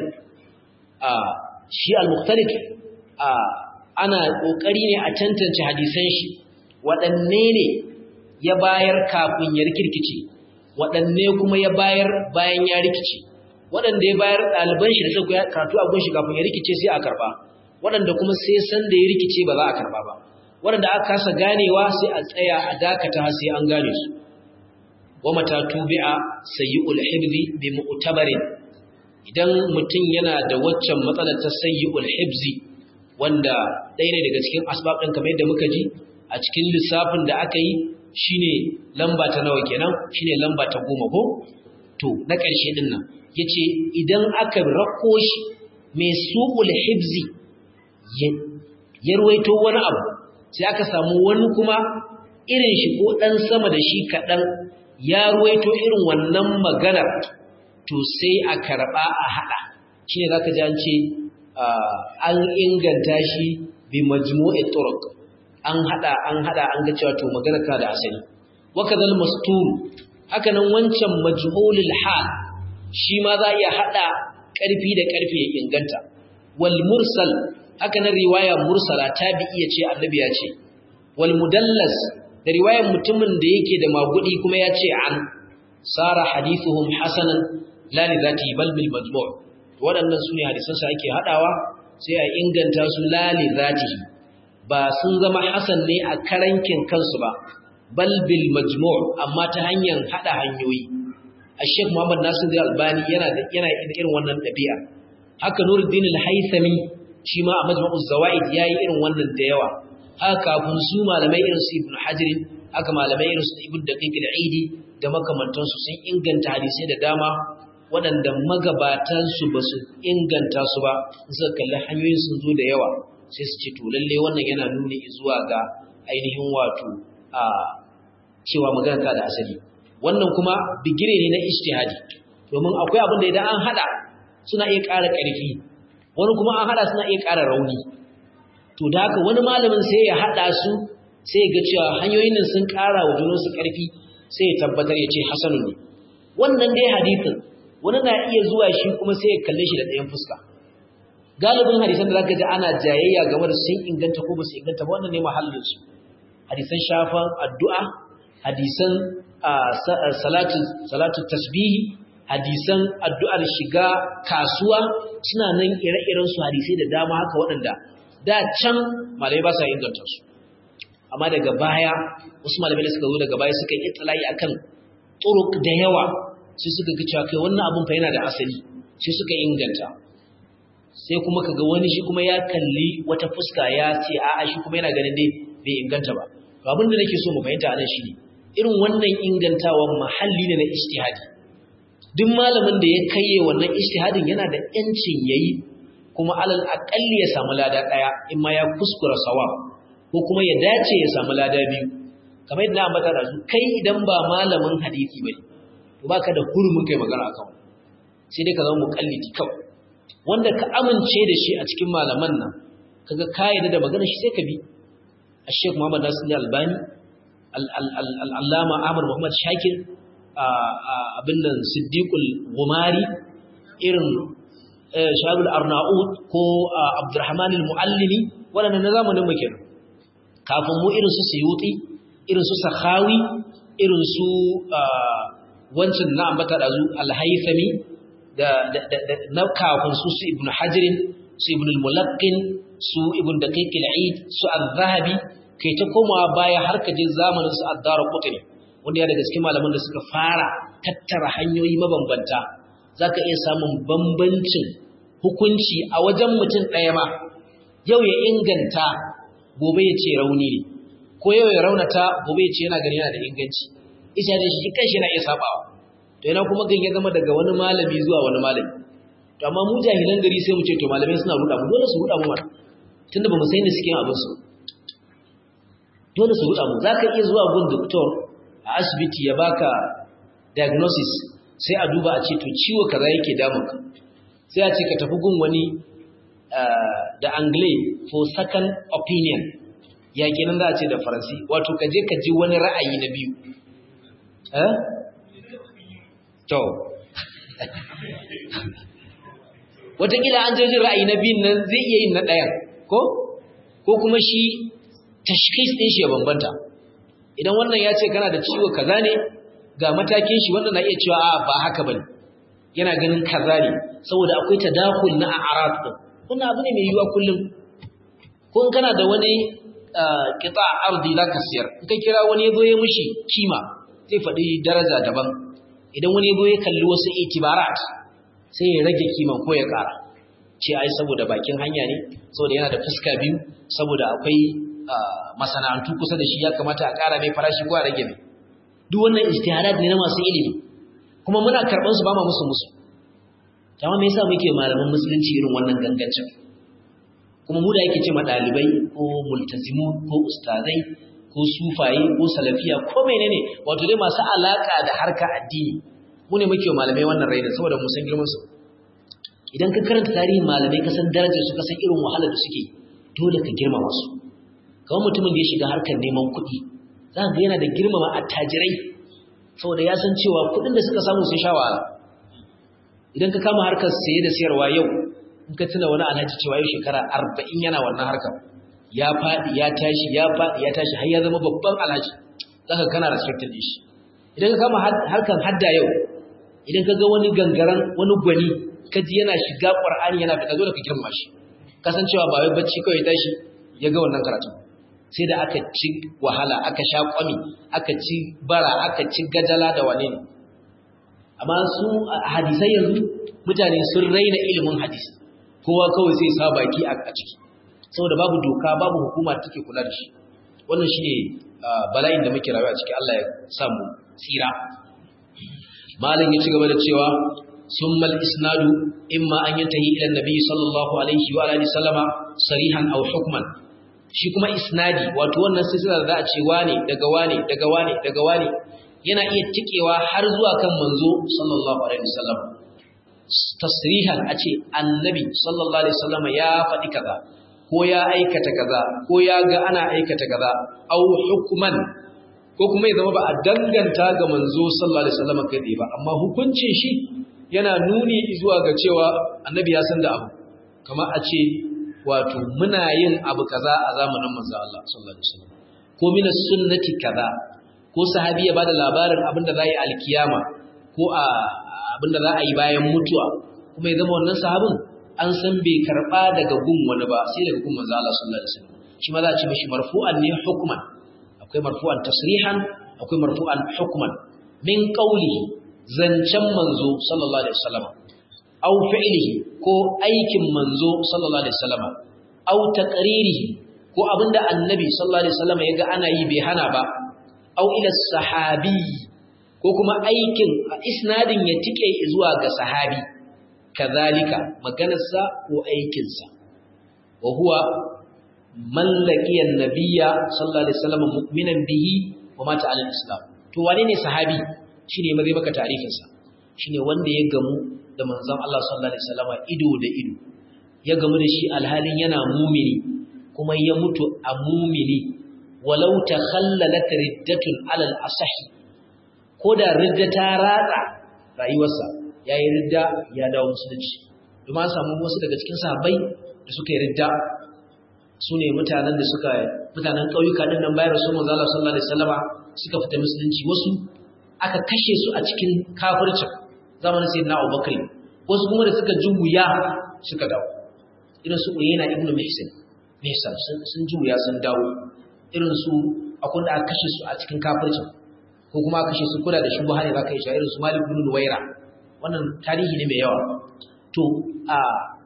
a shi al mukhtalif a ana kokari ne a tantance hadisan shi waɗanne ne ya bayar kafin ya rikirkice waɗanne kuma ya bayar bayan ya rikice waɗanda ya bayar ɗaliban shi da suka karatu a gunshi kafin ya rikice sai a karba waɗanda kuma sai san da ya rikice ba za a karba ba waɗanda aka kasa ganewa sai a tsaya a dakata sai an gane su wa mata tubi'a sayyi'ul hibzi bi mu'tabarin idan mutum yana da waccan matsalar ta sayyi'ul hibzi wanda ɗaya ne daga cikin asbab ɗin kamar yadda muka ji a cikin lissafin da aka yi shine lamba ta nawa kenan shine lamba ta goma ko to na ƙarshe ɗin nan yace idan aka rako shi mai su'ul hibzi ya ruwaito wani abu sai aka samu wani kuma irin shi ko ɗan sama da shi kaɗan ya ruwaito irin wannan maganar to sai a karɓa a haɗa shi ne za ka ji an ce an inganta shi bi majmu'i turuq an haɗa an haɗa an ga cewa to maganar ka da asali waka zal masturu haka nan wancan majhulul hal shi ma za a iya hada karfi da karfi ya inganta wal mursal haka nan riwaya mursala tabi'i ya ce annabi ya ce wal mudallas da riwayar mutumin da yake da magudi kuma ya ce an sara hadithuhum hasanan la li zati bal bil majmu' waɗannan sune hadisan sa ake hadawa sai a inganta su la li zati ba sun zama hasan ne a karankin kansu ba bal bil majmu' amma ta hanyar hada hanyoyi Sheikh Muhammad Nasir Al-Albani yana da yana da irin wannan dabi'a haka Nuruddin Al-Haythami shi ma a Majma'uz Zawaid yayi irin wannan da yawa haka kafin su malamai irin su Ibn Hajar haka malamai irin su Ibn Daqiq al-Aidi da makamantansu sun inganta hadisai da dama waɗanda magabatan su ba su inganta su ba suka kalli hanyoyin sun zo da yawa sai su ce to lalle wannan yana nuni zuwa ga ainihin wato a cewa magana ta da asali wannan kuma bigire ne na ijtihadi domin akwai abin da idan an hada suna iya ƙara ƙarfi wani kuma an hada suna iya ƙara rauni to da haka wani malamin sai ya hada su sai ya ga cewa hanyoyin nan sun ƙara wa junansu ƙarfi sai ya tabbatar ya ce hasanu ne wannan dai hadisin wani na iya zuwa shi kuma sai ya kalle shi da ɗayan fuska galibin hadisan da zaka ji ana jayayya game da sun inganta ko ba su inganta ba wannan ne mahallin su hadisan shafan addu'a hadisan salatu salatu tasbihi hadisan addu'ar shiga kasuwa suna nan ire-iren su hadisai da dama haka waɗanda da can malamai ba sa inganta su amma daga baya wasu malamai da suka zo daga baya suka yi tsalayi akan turuk da yawa sai suka ga cewa kai wannan abun fa yana da asali sai suka inganta sai kuma kaga wani shi kuma ya kalli wata fuska ya ce a'a shi kuma yana ganin dai bai inganta ba to abin da nake so mu fahimta anan shine irin wannan ingantawan mahalli ne na ijtihadi duk malamin da ya kaiye wannan ijtihadin yana da yancin yayi kuma alal aqalli ya samu lada daya in ma ya kuskura sawab ko kuma ya dace ya samu lada biyu kamar yadda na ambata da su kai idan ba malamin hadisi bane to baka da hurumin kai magana akan sai dai ka zama muqallidi kawai wanda ka amince da shi a cikin malaman nan kaga ka yarda da maganar shi sai ka bi Sheikh Muhammad Nasir Albani Al-Allama Ahmad Muhammad Shakir abin nan Siddiqul Gumari irin Shabul Arnaud ko Abdurrahman Al-Muallimi waɗannan na zamanin mu kenan kafin mu irin su Suyuti irin su Sakhawi irin su wancan na ambata da zu Al-Haythami da na kafin su su Ibn Hajar su Ibn Al-Mulaqqin su Ibn Daqiq al-Eid su Al-Zahabi kai ta komawa baya har ka je zamanin su Ad-Darqutni wanda ya daga cikin malaman da suka fara tattara hanyoyi mabambanta zaka iya samun bambancin hukunci a wajen mutum ɗaya ma yau ya inganta gobe ya ce rauni ne ko yau ya raunata gobe ya ce yana gani yana da inganci isha da shi kanshi yana iya sabawa to yana kuma gan ya zama daga wani malami zuwa wani malami to amma mu jahilan gari sai mu ce to malamai suna ruda mu dole su ruda mu mana tunda ba mu san inda suke yin abin su dole su ruda mu zaka iya zuwa gun doctor a asibiti ya baka diagnosis sai a duba a ce to ciwo kaza yake damunka sai a ce ka tafi gun wani da angle for second opinion ya kenan za a ce da faransi wato ka je ka ji wani ra'ayi na biyu eh to watakila an jejin ra'ayi na biyun nan zai iya yin na ɗayan ko ko kuma shi tashkhis ɗin shi ya bambanta idan wannan ya ce kana da ciwo kaza ne ga matakin shi wannan na iya cewa a ba haka bane yana ganin kaza ne saboda akwai tadakul na a'rad din wannan abu ne mai yiwuwa kullum ko in kana da wani qita ardi zaka siyar in ka kira wani yazo ya mishi kima zai faɗi daraja daban idan wani yazo ya kalli wasu itibarat sai ya rage kiman ko ya ƙara ce ai saboda bakin hanya ne saboda yana da fuska biyu saboda akwai masana'antu kusa da shi ya kamata a ƙara mai farashi ko a rage mai duk wannan ijtihadat ne na masu ilimi kuma muna karɓar su ba ma musu musu amma me yasa muke malaman musulunci irin wannan gangancin kuma mu da yake ce ma ɗalibai ko multazimu ko ustazai ko sufaye ko salafiya ko menene wato dai masu alaka da harka addini mu ne muke malamai wannan rainin saboda mu san girman su idan ka karanta tarihin malamai ka san darajar su ka san irin wahalar da suke dole ka girmama su kamar mutumin da ya shiga harkar neman kuɗi za ka ga yana da girmama attajirai saboda ya san cewa kuɗin da suka samu sun sha wahala idan ka kama harkar saye da sayarwa yau in ka tuna wani alhaji cewa yau shekara arba'in yana wannan harkar ya faɗi ya tashi ya faɗi ya tashi har ya zama babban alhaji zaka kana respected din shi idan ka kama harkar hadda yau idan ka ga wani gangaren wani gwani ka ji yana shiga qur'ani yana fita dole ka girma shi kasancewa ba wai bacci kawai tashi ya ga wannan karatu sai da aka ci wahala aka sha kwami aka ci bara aka ci gajala da wane ne amma su hadisai yanzu mutane sun raina ilimin hadisi kowa kawai sai sa baki a ciki saboda babu doka babu hukuma da take kula da shi wannan shine bala'in da muke rayuwa ciki Allah ya samu tsira malam ya ci gaba da cewa summal isnadu imma an yantahi ila nabi sallallahu alaihi wa alihi sallama sarihan aw hukman shi kuma isnadi wato wannan silsila da za a ce wane daga wane daga wane daga wane yana iya tikewa har zuwa kan manzo sallallahu alaihi wasallam tasrihan a ce annabi sallallahu alaihi wasallam ya faɗi kaza ko ya aikata kaza ko ya ga ana aikata kaza au hukman ko kuma ya zama ba a danganta ga manzo sallallahu alaihi wasallam kai ba amma hukuncin shi yana nuni zuwa ga cewa annabi ya san da abu kamar a ce wato muna yin abu kaza a zamanin manzo Allah sallallahu alaihi wasallam ko min sunnati kaza ko sahabi ya bada labarin abinda za yi alkiyama ko a abinda za a yi bayan mutuwa kuma ya zama wannan sahabin an san bai karba daga gun wani ba sai daga gun manzo Allah sallallahu alaihi wasallam shi ma za a ce mishi marfu'an ne hukman akwai marfu'an tasrihan akwai marfu'an hukman min qawlihi zancen manzo sallallahu alaihi wasallam aw fi'lihi ko aikin manzo sallallahu alaihi wasallam aw taqririhi ko abinda annabi sallallahu alaihi wasallam yaga ana yi bai hana ba aw ila sahabi ko kuma aikin isnadin ya tike zuwa ga sahabi kazalika maganarsa ko aikinsa wa huwa man laqiya an-nabiyya sallallahu alaihi wasallam mu'minan bihi wa mata ala islam to wane ne sahabi shine mai maka ta'rifin sa shine wanda ya gamu da manzon Allah sallallahu alaihi wasallam ido da ido ya gamu da shi alhalin yana mumini kuma ya mutu a mumini walau takhallalat riddatun ala al-asah koda ridda ta ratsa rayuwarsa yayi ridda ya dawo musulunci kuma an samu wasu daga cikin sahabbai da suka yi ridda sune mutanen da suka mutanen kauyuka din nan bayar su manzo Allah sallallahu alaihi wasallama suka fita musulunci wasu aka kashe su a cikin kafircin zamanin sayyidina Abubakar wasu kuma da suka juya suka dawo irin su Uyayna ibn Mihsan Mihsan sun juya sun dawo irin su akwai da aka kashe su a cikin kafircin ko kuma aka kashe su kula da shubha ne zaka yi shi irin su Malik ibn Nuwaira wannan tarihi ne mai yawa to a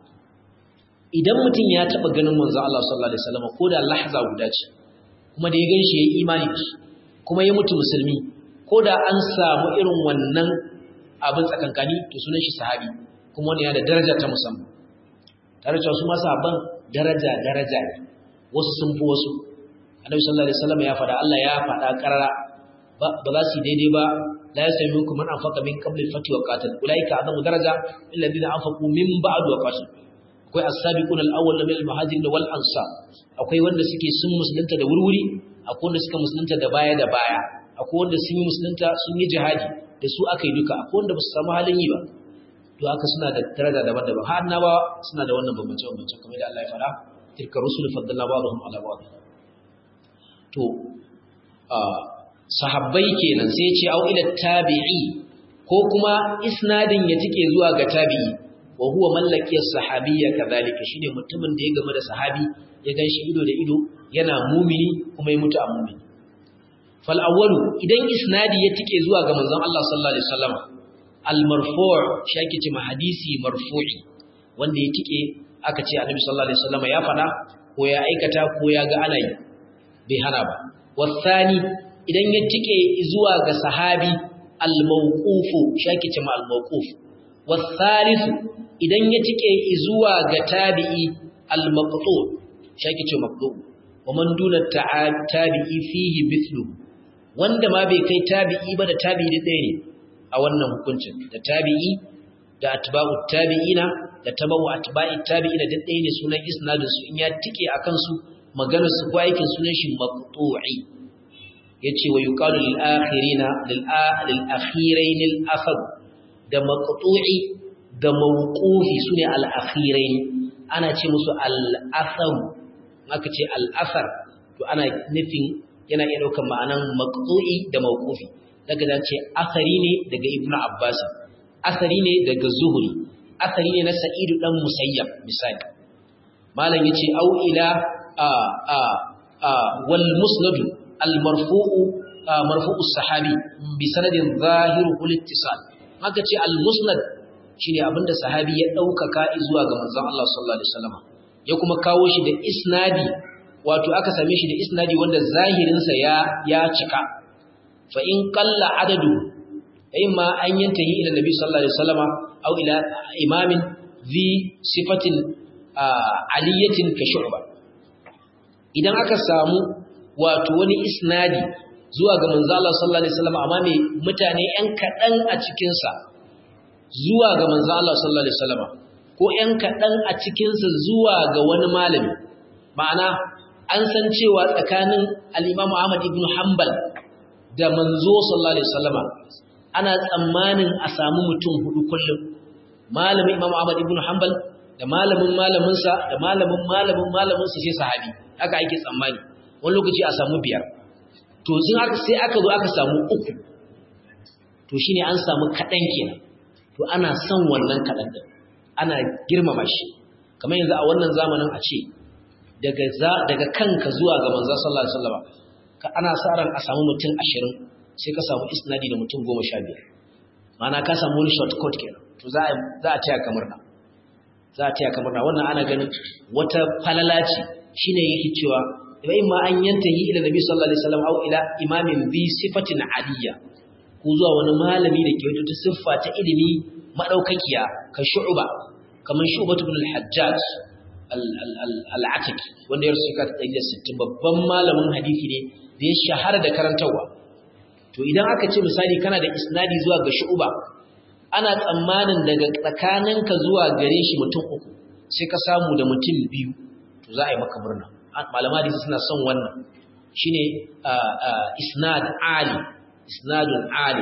idan mutum ya taba ganin manzo Allah sallallahu alaihi wasallam ko da lahza guda ce kuma da ya ganshi yayi imani da shi kuma ya mutu musulmi ko da an samu irin wannan abin tsakankani to sunan shi sahabi kuma wani yana da daraja ta musamman tare da su ma sahabban daraja daraja ne wasu sun fi wasu annabi sallallahu alaihi wasallam ya faɗa Allah ya faɗa karara ba za su yi daidai ba la yasmi minkum man anfaqa min qabli al-fath wa qatal ulaika adamu daraja illa alladhina anfaqu min ba'd wa qatal akwai as-sabiquna al-awwal min al-muhajirin wal ansar akwai wanda suke sun musulunta da wurwuri akwai wanda suka musulunta da baya da baya akwai wanda sun yi musulunta sun yi jihadi da su aka yi duka akwai wanda ba su samu halin yi ba to haka suna da daraja daban-daban har annabawa suna da wannan bambance-bambance kamar da Allah ya fara tilka rusul faddalna ba'dhum ala ba'd to sahabbai kenan sai ya ce au ila tabi'i ko kuma isnadin ya tike zuwa ga tabi'i wa huwa mallakiyar sahabiyya kadhalika shine mutumin da ya game da sahabi ya ganshi ido da ido yana mumini kuma ya mutu a mumini fal awwalu idan isnadi ya tike zuwa ga manzon Allah sallallahu alaihi wasallam al marfu' shake ce ma hadisi marfu'i wanda ya tike aka ce annabi sallallahu alaihi wasallam ya fada ko ya aikata ko ya ga ana yi bai hana ba wasani idan ya tike zuwa ga sahabi al mawqufu shake ce ma al mawquf wasalisu idan ya tike zuwa ga tabi'i al-maqtu shake ce maqtu wa man duna tabi'i fihi mithlu wanda ma bai kai tabi'i ba da tabi'i da ɗaya ne a wannan hukuncin da tabi'i da atba'u tabi'ina da tabawu atba'i tabi'ina da ɗaya ne sunan isnadin su in ya tike akan su maganar su ko aikin sunan shi maqtu'i yace wa yuqalu lil akhirina lil lil akhirain al akhad da maqtu'i da mawqufi sune al-akhirain ana ce musu al-athar aka ce al-athar to ana nufin yana iya daukar ma'anan maqtu'i da mawqufi daga da ce athari ne daga ibnu abbas athari ne daga zuhri athari ne na sa'idu dan musayyab misali malam yace au ila a a a wal musnad al marfu'u marfu'u sahabi bi sanadin zahiru kul ittisal maka ce al musnad shine abinda sahabi ya daukaka zuwa ga manzon Allah sallallahu alaihi wasallam ya kuma kawo shi da isnadi wato aka same shi da isnadi wanda zahirin sa ya ya cika fa in qalla adadu imma an yantahi ila nabi sallallahu alaihi wasallam aw ila imamin zi sifatin aliyatin ka shu'ba idan aka samu wato wani isnadi zuwa ga manzo Allah sallallahu alaihi wasallam amma mai mutane ɗan kaɗan a cikin sa zuwa ga manzo Allah sallallahu alaihi wasallam ko ɗan kaɗan a cikin sa zuwa ga wani malami ma'ana an san cewa tsakanin al-Imam Ahmad ibn Hanbal da manzo sallallahu alaihi wasallam ana tsammanin a samu mutum hudu kullum malamin Imam Ahmad ibn Hanbal da malamin malaminsa da malamin malamin malaminsa sai sahabi haka ake tsammani wani lokaci a samu biyar to sun aka sai aka zo aka samu uku to shine an samu kaɗan kenan to ana son wannan kaɗan din ana girmama shi kamar yanzu a wannan zamanin a ce daga daga kanka zuwa ga manzon sallallahu alaihi wasallam ka ana sa ran a samu mutum 20 sai ka samu isnadi da mutum 15 ma'ana ka samu wani shortcut kenan to za a za a taya kamar na za a taya kamar na wannan ana ganin wata falala ce shine yake cewa wa imma an yantahi ila nabi sallallahu alaihi wasallam aw ila imamin bi sifatin aliyya ko zuwa wani malami da ke wata siffa ta ilimi madaukakiya ka shu'ba kamar shu'batu ibn al-hajjaj al-ataki wanda ya rusuka ta 160 babban malamin hadisi ne da ya shahara da karantawa to idan aka ce misali kana da isnadi zuwa ga shu'ba ana tsammanin daga tsakaninka zuwa gare shi mutum uku sai ka samu da mutum biyu to za a yi maka murna malama hadisi suna son wannan shine isnad ali isnadun ali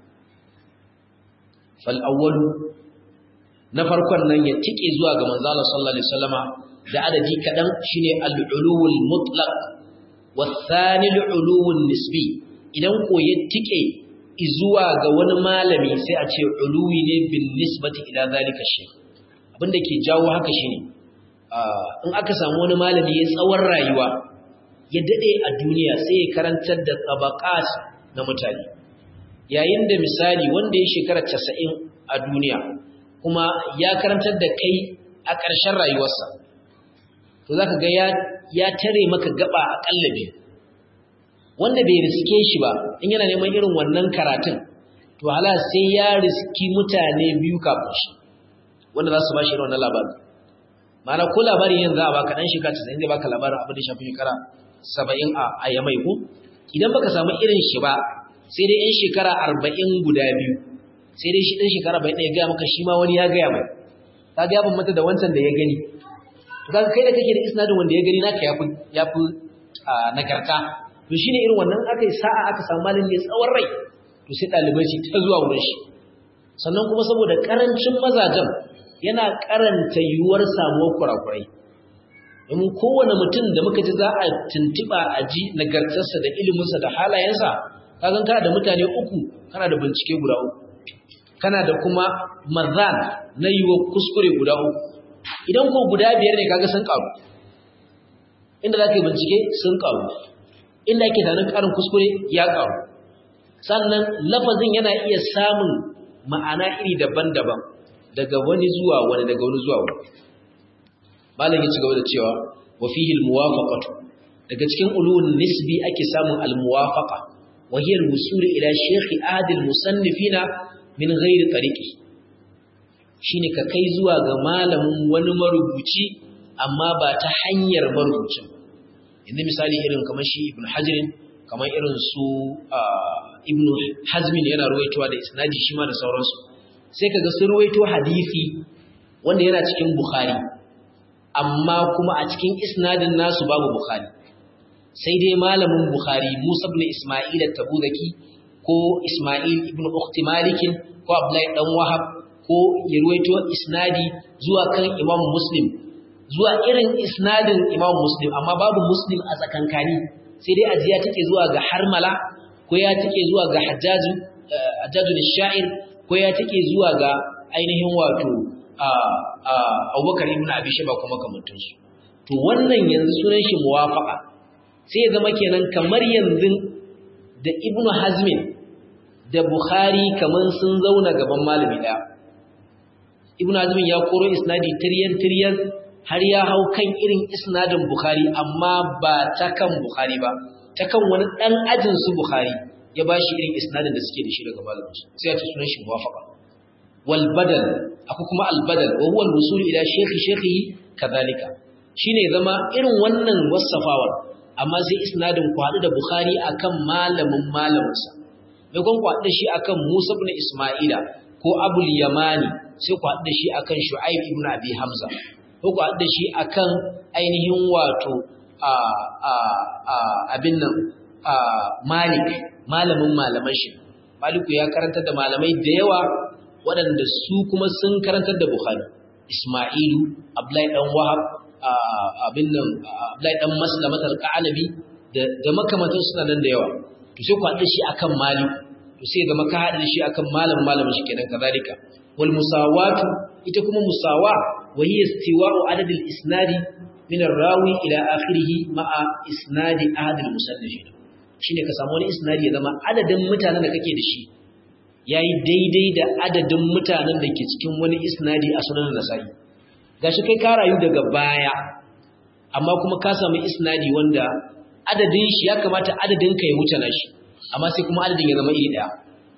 fal awwalu na farkon nan ya tike zuwa ga manzo Allah sallallahu alaihi wasallama da adadi kadan shine al-uluwul mutlaq wathani al-uluwun nisbi idan ko ya tike zuwa ga wani malami sai a ce uluwi ne bin nisbati ila zalika shay abinda ke jawo haka shine in aka samu wani malami ya tsawon rayuwa ya dade a duniya sai ya karantar da tabaqat na mutane yayin da misali wanda ya shekara 90 a duniya kuma ya karantar da kai a ƙarshen rayuwarsa to zaka ga ya ya tare maka gaba a kallabi wanda bai riske shi ba in yana neman irin wannan karatun to hala sai ya riski mutane biyu kafin shi wanda za su ba shi irin wannan labarin mana ko labarin yanzu a baka dan shekara 90 zai baka labarin abin da shafi shekara 70 a ayamai ko idan baka samu irin shi ba sai dai yan shekara 40 guda biyu sai dai shi dan shekara 40 ya ga maka shi ma wani ya ga ya mai kaga ya bambanta da wancan da ya gani to kaga kai da kake da isnadin wanda ya gani naka yafi yafi nagarta to shine irin wannan aka yi sa'a aka samu malin ne tsawon rai to sai dalibai su ta zuwa wurin shi sannan kuma saboda karancin mazajen yana karanta yiwuwar samuwar kurakurai domin kowane mutum da muka ji za a tuntuɓa a ji nagartarsa da iliminsa da halayensa kagan kana da mutane uku kana da bincike guda uku kana da kuma mazan na yiwuwar kuskure guda uku idan ko guda biyar ne kaga sun karu inda za ka yi bincike sun karu inda ake tanin karin kuskure ya karu sannan lafazin yana iya samun ma'ana iri daban-daban daga wani zuwa wani daga wani zuwa wani malam ya ci gaba da cewa wa fihi almuwafaqatu daga cikin ulul nisbi ake samun almuwafaqa wa hiya alwusul ila shaykh ahad almusannifina min ghairi tariqi shine ka kai zuwa ga malamin wani marubuci amma ba ta hanyar marubucin yanzu misali irin kamar shi ibn hajirin kamar irin su ibn hazmin yana ruwaitowa da isnadi shi ma da sauransu sai kaga sun ruwaito hadisi wanda yana cikin bukhari amma kuma a cikin isnadin nasu babu bukhari sai dai malamin bukhari musa ibn isma'il at-tabuzaki ko isma'il ibn ukhti malik ko abdullahi dan wahab ko ya ruwaito isnadi zuwa kan Imam Muslim zuwa irin isnadin Imam Muslim amma babu Muslim a tsakankani sai dai ajiya take zuwa ga Harmala ko ya take zuwa ga Hajjaju Hajjaju shair ko ya take zuwa ga ainihin wato Abubakar ibn Abi Shayba kuma kamantansu to wannan yanzu sunan shi muwafaqa sai ya zama kenan kamar yanzu da Ibn Hazmin da Bukhari kaman sun zauna gaban malami daya Ibn Hazmin ya koro isnadi tiryan tiryan har ya hau kan irin isnadin Bukhari amma ba ta kan Bukhari ba ta kan wani dan ajin su Bukhari ya bashi irin isnadin da suke da shi daga malamin su sai ya ce sunan shi muwafaqa wal badal akwai kuma al badal wa huwa al wusul ila shaykhi shaykhi kadhalika shine zama irin wannan wasafawar amma sai isnadin ku haɗu da Bukhari akan malamin malaminsa mai kun ku haɗu da shi akan Musa ibn Isma'ila ko Abul Yamani sai ku haɗu da shi akan Shu'aib ibn Abi Hamza ko ku haɗu da shi akan ainihin wato a a a abin nan a Malik malamin malaman shi Maliku ya karantar da malamai da yawa waɗanda su kuma sun karantar da Bukhari Isma'ilu Abdullahi dan Wahab abin nan Abdullahi dan Maslamat al-Qanabi da makamantan suna nan da yawa to sai ku haɗa shi akan Malik to sai zama ka haɗa shi akan malam malamin shi kenan kazalika wal musawatu ita kuma musawa wa hiya istiwa'u adad al-isnadi min ar-rawi ila akhirih ma'a isnadi ahad al-musannifin shine ka samu wani isnadi ya zama adadin mutanen da kake da shi yayi daidai da adadin mutanen da ke cikin wani isnadi a sunan Nasa'i gashi kai ka rayu daga baya amma kuma ka samu isnadi wanda adadin shi ya kamata adadin ka ya wuce nashi amma sai kuma adadin ya zama iri daya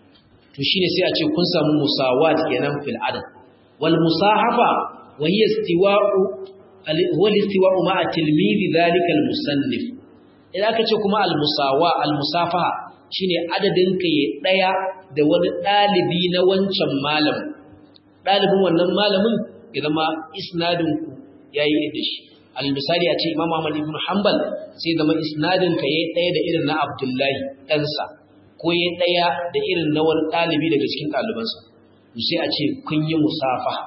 to shine sai a ce kun samu musawat kenan fil adad wal musahafa wa hiya istiwa'u huwa istiwa'u ma'a tilmidhi dhalika al musannif idan aka ce kuma al musawa al musafaha shine adadin ka ya daya da wani dalibi na wancan malamin dalibin wannan malamin ya zama isnadin ku yayi da shi al misali a ce Imam Ahmad ibn Hanbal sai zama isnadin ka yayi daya da irin na Abdullahi ɗansa ko yayi daya da irin na wani dalibi daga cikin ɗalibansa sai a ce kun yi musafaha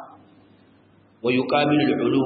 wa yuqabilu al-ulu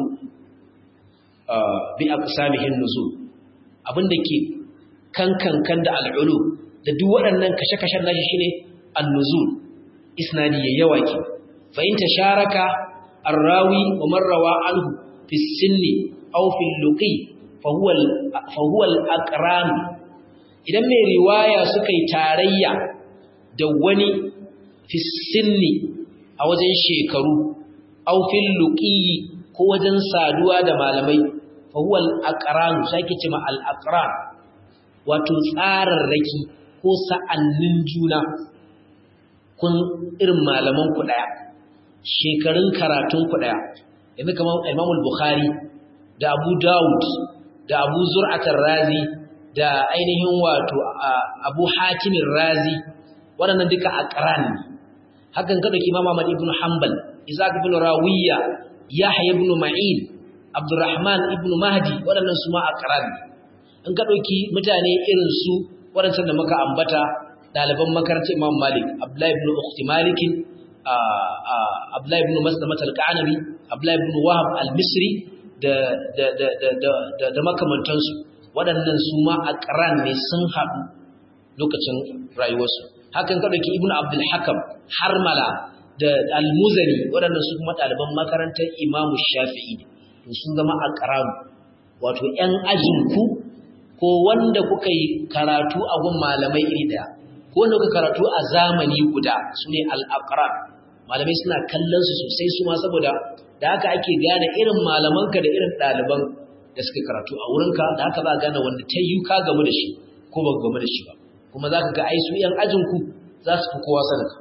bi aqsamihi an-nuzul abinda ke kankan kan da al-ulu da duk waɗannan kashe-kashen nashi shine an-nuzul isnadi yayi yawa ke fa in tasharaka الراوي ومن روى عنه في السن أو في اللقي فهو فهو الأقران idan mai riwaya suka yi tarayya da wani fi sinni a wajen shekaru aw fil luqiyi ko wajen saduwa da malamai fa huwa al aqran sake cewa al aqran wato tsararraki ko sa'annin juna kun irin malaman ku daya shekarun karatun ku daya yanzu kamar Imam al-Bukhari da Abu Dawud da Abu Zur'at razi da ainihin wato Abu Hatim razi waɗannan duka aqran ne hakan ka dauki Imam Ahmad ibn Hanbal Isaac ibn Rawiya Yahya ibn Ma'in Abdurrahman ibn Mahdi waɗannan su ma aqran ne in ka dauki mutane irin su waɗannan da muka ambata ɗaliban makarantar Imam Malik Abdullah ibn Ukhti Malik Abdullahi ibn Maslamat al-Qanabi, Abdullahi ibn Wahab al-Misri da da da da da da makamantansu waɗannan su ma aqran ne sun haɗu lokacin rayuwarsu hakan ka dauki Ibn Abdul Hakam Harmala da Al-Muzani waɗannan su kuma ɗaliban makarantar Imam Shafi'i to sun zama aqran wato ƴan ajin ku ko wanda kuka yi karatu a gun malamai iri daya ko wanda kuka karatu a zamani guda sune al-aqran malamai suna kallon su sosai su ma saboda da haka ake gane irin malamanka da irin ɗaliban da suka karatu a wurinka da haka za a gane wanda ta yi ka gamu da shi ko ba gamu da shi ba kuma za ka ga ai su ‘yan ajinku za su fi kowa sadaka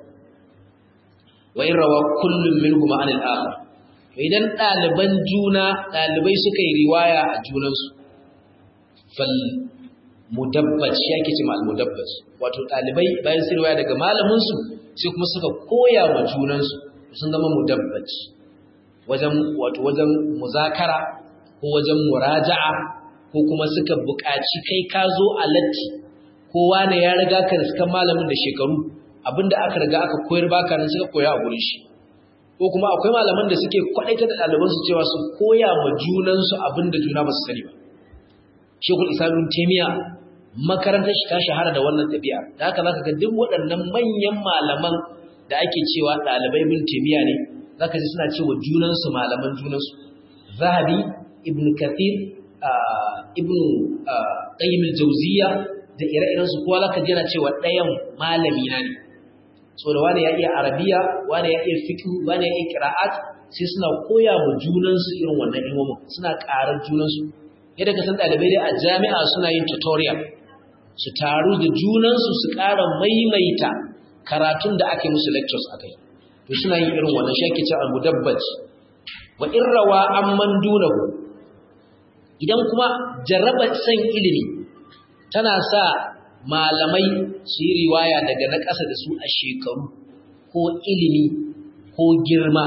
wa in rawa kullum min kuma anil akhar idan ɗaliban juna ɗalibai suka yi riwaya a junansu fal mudabbaj ya ke ce al mudabbaj wato ɗalibai bayan su riwaya daga malaminsu sai kuma suka koya wa junansu sun zama mudabbaj wajen wato wajen muzakara ko wajen muraja'a ko kuma suka buƙaci kai ka zo a latti kowa ne ya riga ka riskan malamin da shekaru abinda aka riga aka koyar baka nan suka koya a gurin shi ko kuma akwai malaman da suke kwadaita da ɗalibansu cewa su koya ma junansu abin da juna ba su sani ba shekul isamin taimiya makarantar shi ta shahara da wannan ɗabi'a da haka zaka ga duk waɗannan manyan malaman da ake cewa ɗalibai bin taimiya ne zaka ji suna cewa junansu malaman junansu zahabi ibn kathir ibn qayyim al-jawziyya da ire-iren su kowa zaka ji yana cewa ɗayan malami na ne so da wani ya iya arabiya wani ya iya fiqh wani ya iya qira'at sai suna koya wa junansu irin wannan ilmomin suna ƙarar junansu yadda ka san ɗalibai dai a jami'a suna yin tutorial su taru da junansu su ƙara maimaita karatun da aka yi musu lectures a kai to suna yin irin wannan shi ake ce al-mudabbaj wa in rawa an man dunahu idan kuma jarraba san ilimi tana sa malamai su yi riwaya daga na ƙasa da su a shekaru ko ilimi ko girma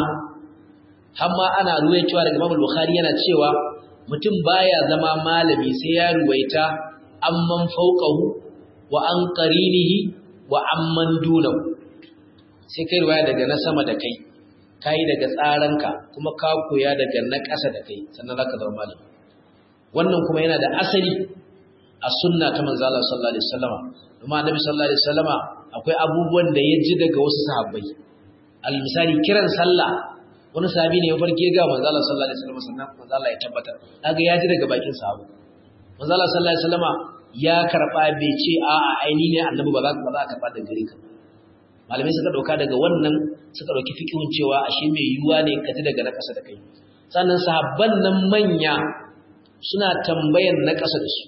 hamma ana ruwaitowa daga Imam Bukhari yana cewa mutum baya zama malami sai ya ruwaita amman fawqahu wa an qarinihi wa amman dunahu sai kai ruwaya daga na sama da kai kai daga tsaranka kuma ka koya daga na ƙasa da kai sannan zaka zama malami wannan kuma yana da asali a sunna ta manzo Allah sallallahu alaihi wasallama kuma annabi sallallahu alaihi wasallama akwai abubuwan da ya ji daga wasu sahabbai al misali kiran sallah wani sahabi ne ya farke ga manzo Allah sallallahu alaihi wasallama sannan manzo Allah ya tabbatar kaga ya ji daga bakin sahabu manzo Allah sallallahu alaihi wasallama ya karba bai ce a a aini ne annabi ba za ka ba za ka karba daga gare ka malamai suka dauka daga wannan suka dauki fikihun cewa ashe mai yiwuwa ne ka ji daga na kasa da kai sannan sahabban nan manya suna tambayan na kasa da su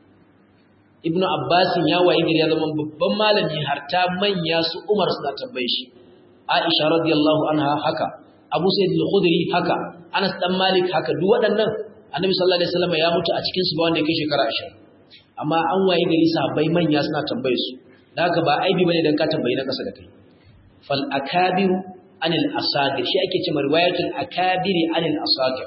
ibnu abbasin ya wayi gari ya zama babban malami har ta manya su umar suna tambaye shi aisha radiyallahu anha haka abu sa'id al-khudri haka anas dan malik haka duk waɗannan annabi sallallahu alaihi wasallam ya mutu a cikin su ba wanda yake shekara 20 amma an wayi gari sahabbai manya suna tambaye su da haka ba aibi bane dan ka tambayi na kasa da kai fal akabiru anil asagir shi ake cewa riwayatul akabiri anil asagir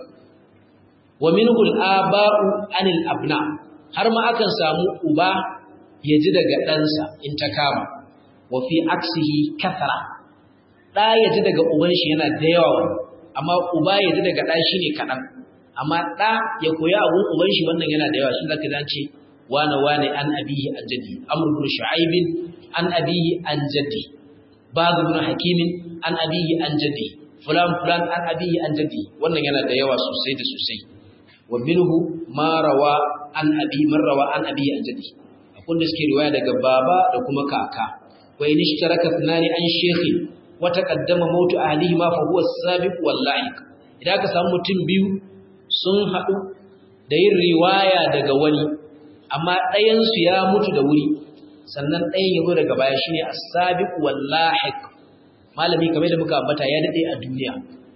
wa minhu al-aba'u anil abna har ma akan samu uba ya ji daga ɗansa in ta kama wa fi aksihi kathara ɗa ya ji daga uban shi yana da yawa amma uba ya ji daga ɗa shi ne kaɗan amma ɗa ya koya abun uban shi wannan yana da yawa shi zaka dace wane wane an abihi an jaddi amr ibn shu'aib an abihi an jaddi ba'd ibn hakim an abihi an jaddi fulan fulan an abihi an jaddi wannan yana da yawa sosai da sosai wa minhu ma rawa an abi marrawa an abi an jadi akwai da suke riwaya daga baba da kuma kaka wa in ishtaraka thnani an shaykhi wa taqaddama mautu ahlihi ma fa huwa as-sabiq wal la'iq idan ka samu mutum biyu sun hadu da yin riwaya daga wani amma ɗayan su ya mutu da wuri sannan ɗayan ya zo daga baya shine as-sabiq wal la'iq malami kamar da muka ambata ya dade a duniya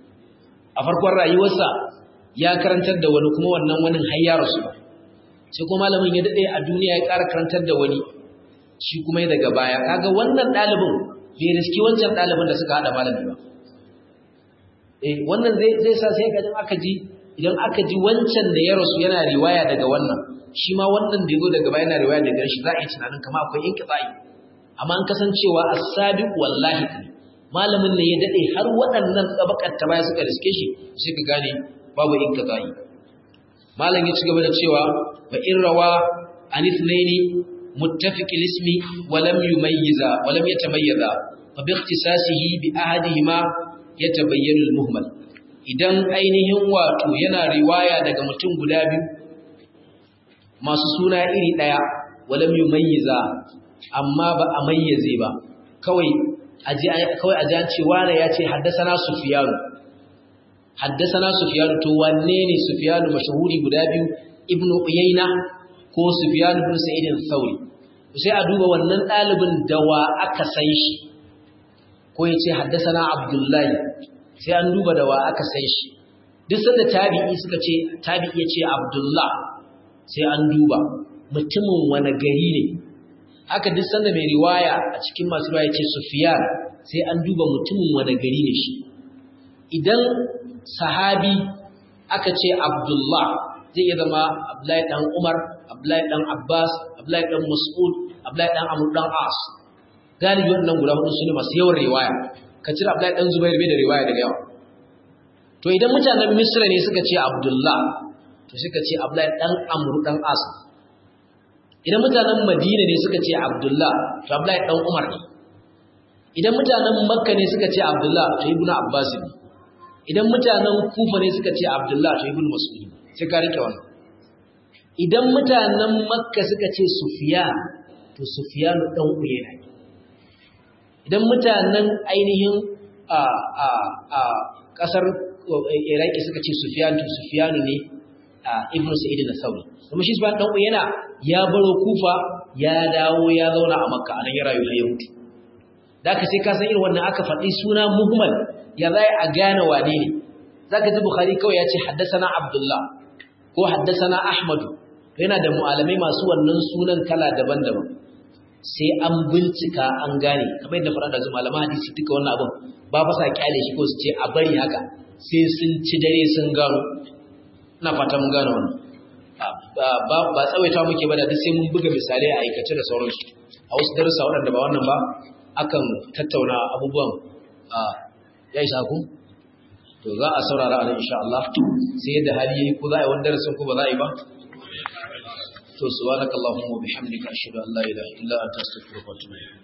a farkon rayuwarsa ya karantar da wani kuma wannan wani har ya rasu ba sai kuma malamin ya dade a duniya ya ƙara karantar da wani shi kuma daga baya kaga wannan ɗalibin bai riski wancan ɗalibin da suka haɗa malami ba eh wannan zai zai sa sai ga aka ji idan aka ji wancan da ya rasu yana riwaya daga wannan shi ma wannan da yazo daga baya yana riwaya daga shi za a yi tunanin kamar akwai inqita'i amma an kasancewa as-sabiq wallahi malamin ne ya dade har waɗannan tabakar ta baya suka riske shi sai ka gane babu inqita'i malam ya ci gaba da cewa fa in rawa an ithnaini muttafiq al-ismi wa lam yumayyiza wa lam yatamayyaza fa bi ikhtisasihi bi ahadihima yatabayyanu al-muhmal idan ainihin wato yana riwaya daga mutum guda biyu masu suna iri daya wa lam yumayyiza amma ba a mayyaze ba kawai aji kawai aji an ce wani ya ce haddasa sufyanu haddasana Sufyan to wanne ne Sufyan mashahuri guda biyu Ibn Uyayna ko Sufyan ibn Sa'id al-Thawri sai a duba wannan dalibin da wa aka san shi ko yace haddasana Abdullahi sai an duba da wa aka san shi duk sanda tabi'i suka ce tabi'i yace Abdullah sai an duba mutumin wani gari ne haka duk sanda mai riwaya a cikin masu riwaya yace Sufyan sai an duba mutumin wani gari ne shi idan sahabi aka ce Abdullah zai iya zama Abdullahi dan Umar, Abdullahi dan Abbas, Abdullahi dan Mas'ud, Abdullahi dan Amr dan As. Galibi wannan guda hudu su ne masu yawan riwaya. Ka cire Abdullahi dan Zubair bai da riwaya daga yawa. to idan mutanen misra ne suka ce abdullah to suka ce abdullahi dan amru dan as idan mutanen madina ne suka ce abdullah to abdullahi dan umar ne idan mutanen makka ne suka ce abdullah to ibnu abbas ne idan mutanen kufa ne suka ce abdullah to ibnu mas'ud sai ka rike wannan idan mutanen makka suka ce sufyan to sufyan dan uyayna idan mutanen ainihin a a a kasar iraki suka ce sufyan to sufyan ne ibnu sa'id al-thawri kuma shi sufyan dan uyayna ya baro kufa ya dawo ya zauna a makka anan ya rayu ya mutu da ka sai ka san irin wannan aka faɗi suna muhmal ya zai a gane wane ne zaka ji bukhari kawai ya ce haddasana abdullah ko haddasana ahmadu yana da mu'alamai masu wannan sunan kala daban-daban sai an bincika an gane kamar yadda fara da su malaman hadisi duka wannan abin ba fa sa kyale shi ko su ce a bari haka sai sun ci dare sun gano ina fata mun gane wannan ba ba tsawaita muke ba da duk sai mun buga misalai a aikace da sauransu a wasu darussa waɗanda ba wannan ba akan tattauna abubuwan ya isa ku to za a saurara a nan insha Allah sai yadda hali yayi ko za a yi wani darasin ko ba za a yi ba to subhanakallahumma wa bihamdika ashhadu an la ilaha illa anta astaghfiruka wa atubu ilayk